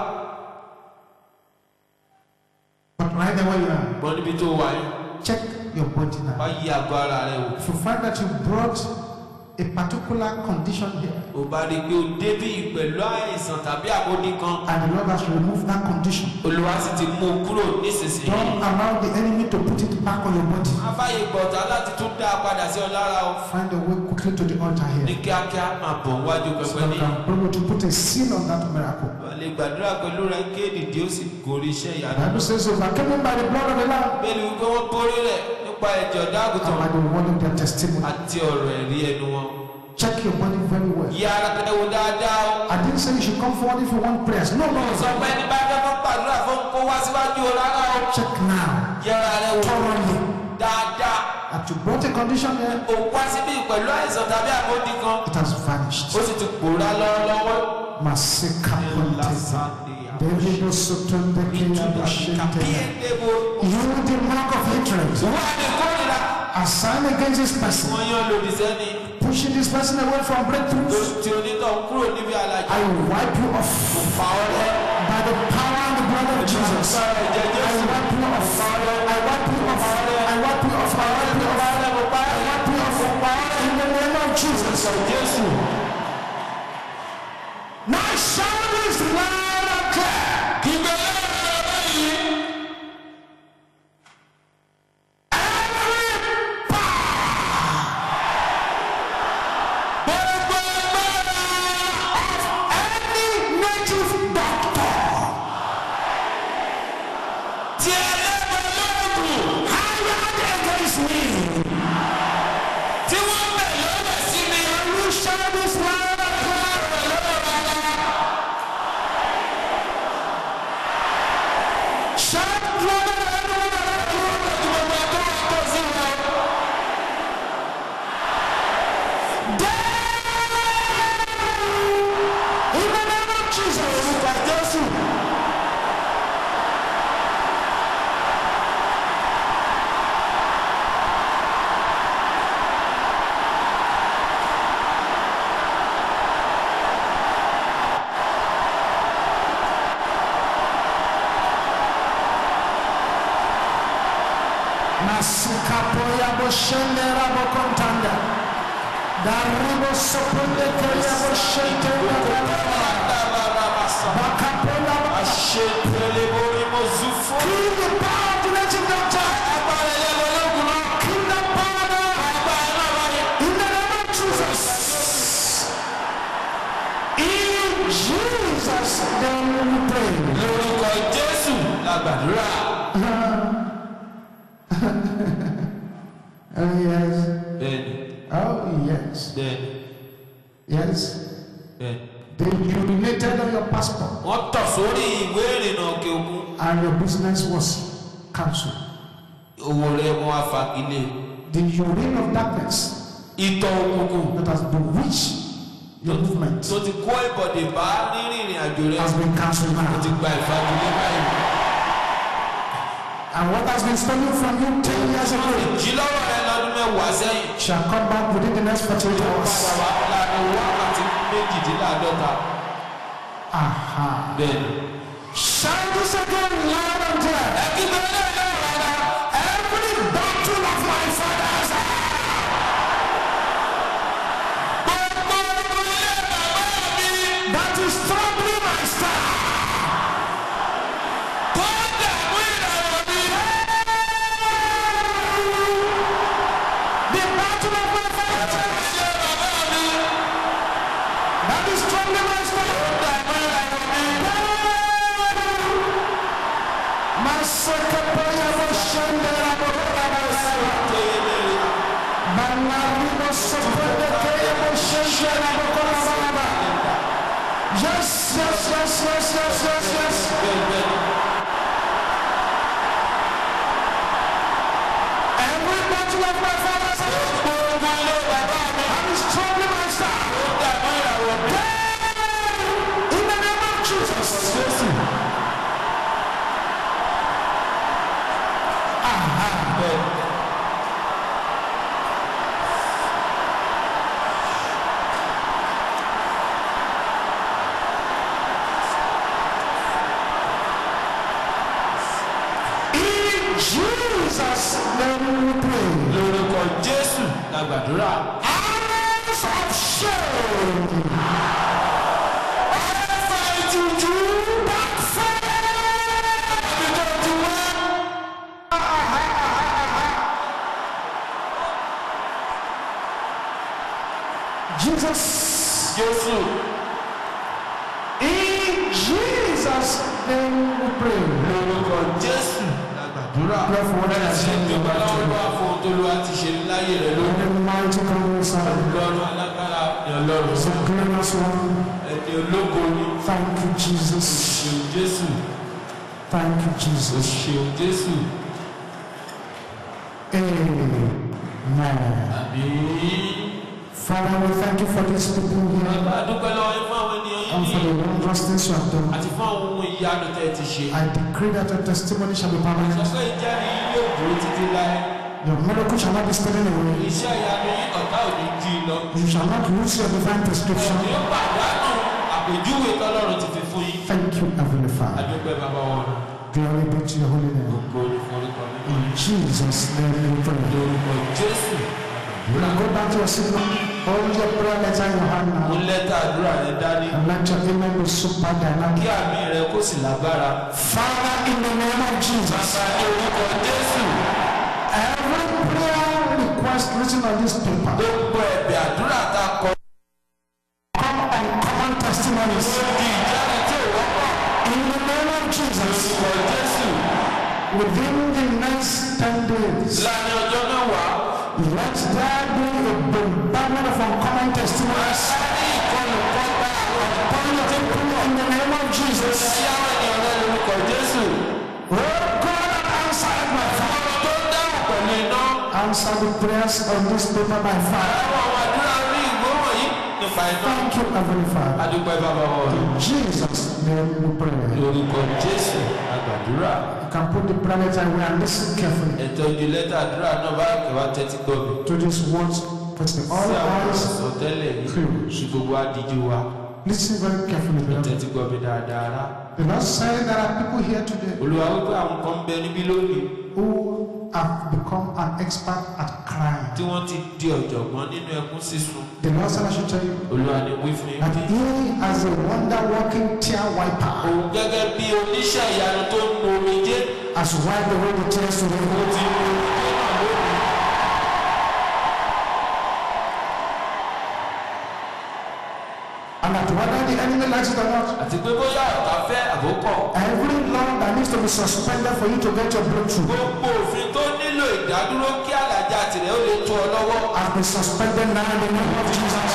But right there where you are, Gbọ́n níbi tó wà yín. check your body Wá now. yí àgọ́ ara rẹ wò. If you find that you brought a particular condition here Ò bá rí i pé o débí pẹ̀lú àìsàn tàbí àbódì kan. and the Lord has removed that condition, Olúwa sì ti mú un kúrò nísinsìnyí. don't allow the enemy to put it back on your body. Afáyé gbọ̀tà láti tún dá a padà sí ọ lára o. Find a way quickly to the altar Ní here. kíákíá máa bọ̀ wájú So pẹpẹ that ní. you can be able to put a seal on that miracle. Wà lè gbàdúrà pẹ̀lú rẹ kéèdì tí ó sì gorí iṣẹ́ The ìyanu. Bible says, overcoming by the blood of the Lamb Bẹ́ẹ̀ni wípé wọ́n borí rẹ̀ nípa ẹ̀jẹ̀ ọ̀dọ́ and àgùntàn by the word of their testimony. àti ọ̀rọ̀ ẹ̀rí ẹnu wọn. Check your body very well. Yí ara rẹ wò dáadáa o. I didn't say you should come forward if you want prayers. No, no, Sọ pé ní bá fẹ́ fún gbàdúrà fún kó wá síwájú o rárá o. Check now. Yí ara rẹ wò Thoroughly. dáadáa. That you brought a condition here, O wá síbí pẹ̀lú àìsàn tàbí àbódì kan. it has vanished. Ó sì ti pòórá lọ́wọ́lọ́wọ́. Masika Ponte. David Osotonde Kiyabo Shente. You, the mark of hatred, Wọ́n á ní kórìíra. assign against this person, Wọ́n yán lòdì sẹ́ni. pushing this person away from breakthroughs. Tí onítọ̀ kúrò níbi àlàjì. I wipe you off Fà ọ́ lẹ́. by the power and the blood of Jesus. I Agbára ẹ̀jẹ̀ Jésù. wipe you off. I wipe you off. I wipe you off. I wipe you off. I wipe you off. In the name of Jesus. Jésù. Now shout this loud and clear. Kígbe lẹ́yìn rẹ̀ báyìí. Gbogbo agbára. Any native doctor Tí ẹlẹ́gbẹ̀ẹ́ lóògùn. hired against me. Tí wọ́n bẹ̀ lọ́wọ́ sí mi. Can you shout shende rabo kontanda. Daribo sopunde keria bo shente Bakapola ba. Àṣetẹ̀lé borí mo zú fún. Kill the power of the native doctor. Agbára ẹlẹ́gbẹ̀ẹ́ ológun náà. Kill the power now. Agbára náà wá ní. In the name of Jesus. In Jesus' name we pray. Lórúkọ Jésù la gbàdúrà. Oh yes. Bẹ́ẹ̀ni, Oh yes. bẹ́ẹ̀ni, Yes. bẹ́ẹ̀ni. They urinated on your passport Wọ́n tọ̀ sórí ìwé ìrìnnà òkè òkun. and your business was cancelled. Owó rẹ̀ wọ́n á fagilé. The urine of darkness Ìtọ̀ òkùnkùn that has bewitched your movement tó ti kó ìbọ̀dè bá nírìn ìrìn àjò rẹ̀. has been cancelled Ó ti now. gba ìfagilé báyìí. And what has been stolen from you 10 years ago Jí lọ́wọ́ rẹ lọ́dún mẹ́wàá sẹ́yìn. shall come back within the next 48 hours. Padà wá láàrin wákàtí méjìdínláàdọ́ta. Aha. Bẹ́ẹ̀ni. Shout this again loud and clear. Ẹ kí bẹ́ẹ̀ náà náà rárá. Every battle of my fathers Gbogbo ogun ilé bàbá mi that is troubling my star. tó dààmú ìràwọ̀ mi. The battle of my fathers Ilé bàbá mi that is troubling my star. dààmú ìràwọ̀ mi. Masakapaya Moshandera Bokarabasa. Banaribo Sopendekaya Moshandera Bokarababa. Yes, yes, yes, yes, yes, yes, yes. Every battle of my father's house Gbogbo ilé bàbá mi that is troubling my star. tó dààmú ìràwọ̀ mi. In the name of Jesus. Bẹ́ẹ̀ni. In Jesus' name we pray. Lórúkọ Jésù la gbàdúrà. Hours of shame. Ẹ̀fà ìtújú Backfire. ibi tó ti wá. Jesus. Jésù. In Jesus' name we pray. Lórúkọ Jésù la gbàdúrà. Pray for what I Ṣé said. ìjọba láwọn bá fún ohun tó lọ́wọ́ ti ṣe láyé rẹ̀ lórí? The mighty God we serve. Ọlọ́run alágbára ni Ọlọ́run. The glorious one. Ẹni ológo ni. Thank you, Jesus. Ṣeun Jésù. Thank you, Jesus. Ṣeun Jésù. Amen. Àmín. Father, we thank you for these people here Bàbá a dúpẹ́ lọ́wọ́ yín fún àwọn ènìyàn and yìí for ní the wondrous things you have done. àti fún àwọn ohun ìyanu tẹ́ ẹ ti ṣe. I decree that your testimony shall be Sọ permanent. pé ìjẹ́rìí yín yóò dúró títí láé. Your miracle shall not be stolen away. Iṣẹ́ ìyanu yín ọ̀tá ò ní jí i lọ. You shall not lose your divine prescription. Ní pàdánù àpèjúwe tọ́lọ́run ti fi fún yín. Thank you, Heavenly A Father. dúpẹ́ bàbá wọn. Glory be to your holy name. Gbogbo olùforúkọ mi. In Jesus' name we pray. Lórúkọ Jésù. Now go back to your seat. Hold your prayer letter in your hand Mú now. lẹ́tà àdúrà rẹ dání. And let your amen be super Kí dynamic. àmì rẹ kó sì lágbára. Father, in the name of Jesus, Bàbá ní orúkọ Jésù. every prayer request written on this paper, Gbogbo ẹ̀bẹ̀ àdúrà tá a kọ come and common testimonies. di ìjẹ́rìí tí ò wọ́pọ̀. In the name of Jesus, Lórúkọ Jésù. within the next 10 days, Láàrin ọjọ́ mẹ́wàá. let there be a bombardment of uncommon testimonies Sáré ìkọlù kọ́gbà àwọn upon your people in the name of Jesus. tí àwọn ènìyàn rẹ lórúkọ Jésù. Oh God, answer my Father. Ọmọ tó dáhùn pẹ̀lú iná. Answer the prayers on this paper by fire. Àwọn àwọn àdúrà rí ìgbóhùn yìí nípa iná. Thank you, Heavenly Father. Adúpẹ́ bàbá wọn. In Jesus' name we pray. Lórúkọ Jésù àgbàdúrà. You can put the prayer letter away and listen carefully Ẹ̀tọ́ ìdí lẹ́tà àdúrà náà bá kẹwàá tẹ́tí gbọ́ mi. to these words. Put the all Sí àwọn eyes àsọtẹ́lẹ̀ yìí. closed. Ṣé gbogbo adíjú wa? Listen very carefully, beloved. Tẹ́tí gbọ́ mi dáadáa rá. The Lord said there are people here today Olúwa wípé àwọn kan ń bẹ níbí lónìí who have become an expert at crying. tí wọ́n ti di ọ̀jọ̀gbọ́n nínú ẹkún sísun The Lord said I should tell you olúwa ni wí fún yín that He as a wonder working tear wiper òun gẹ́gẹ́ bí oníṣẹ́ ìyanu tó ń nu omijé has wiped away the tears ó today. ti nu omijé náà lónìí. And that whether the enemy likes it or not, àti pé bóyá ọ̀tá fẹ́ àbókọ̀ every law that needs to be suspended for you to get your breakthrough gbogbo òfin tó nílò ìdádúró kí àlàjá tirẹ̀ ó lè tó ọ lọ́wọ́. has been suspended now in the name of Jesus.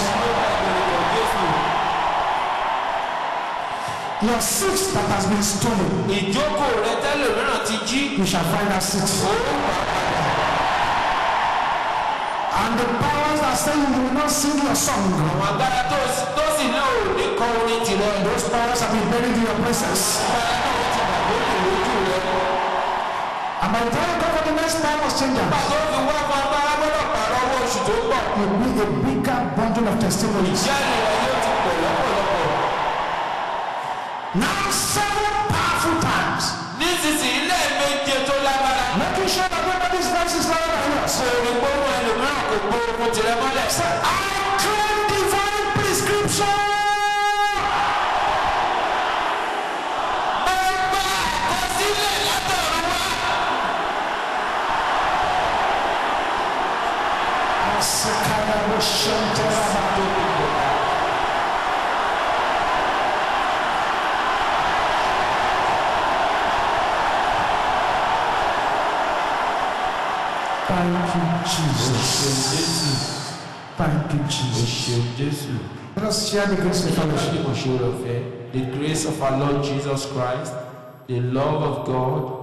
Your seat that has been stolen, ìjókòó rẹ tẹ́lẹ̀ mìíràn ti jí. you shall find that seat. And the powers that say you will not sing your song, àwọn agbára tó tó sì ní òní kọ orin tirẹ̀. those powers have been buried in your presence. agbára náà ti wà lókè lójú rẹ. And by the time you come for the next power changer, nígbà tó fi wá fún agbára gbọ́dọ̀ pààrọ̀ owó oṣù tó ń bọ̀. you need a bigger bundle of testimonies. ìjẹ́rìí rẹ yóò ti pọ̀ lọ́pọ̀lọpọ̀. Now, seven powerful times, nísinsìnyí lẹ́ẹ̀méje tó lágbára. making sure that nobody's voice is louder than yours. òní gbóhùn ẹlòmíràn kò gbóhùn tirẹ̀ mọ́lẹ̀. I claim divine prescription. mo gba àkọsílẹ̀ látọ̀run wá. Sekaya Boshente Rabado. Thank you, Jesus. Thank you, Jesus. jésù. Let us share the grace of fellowship. The grace of our Lord Jesus Christ, the love of God,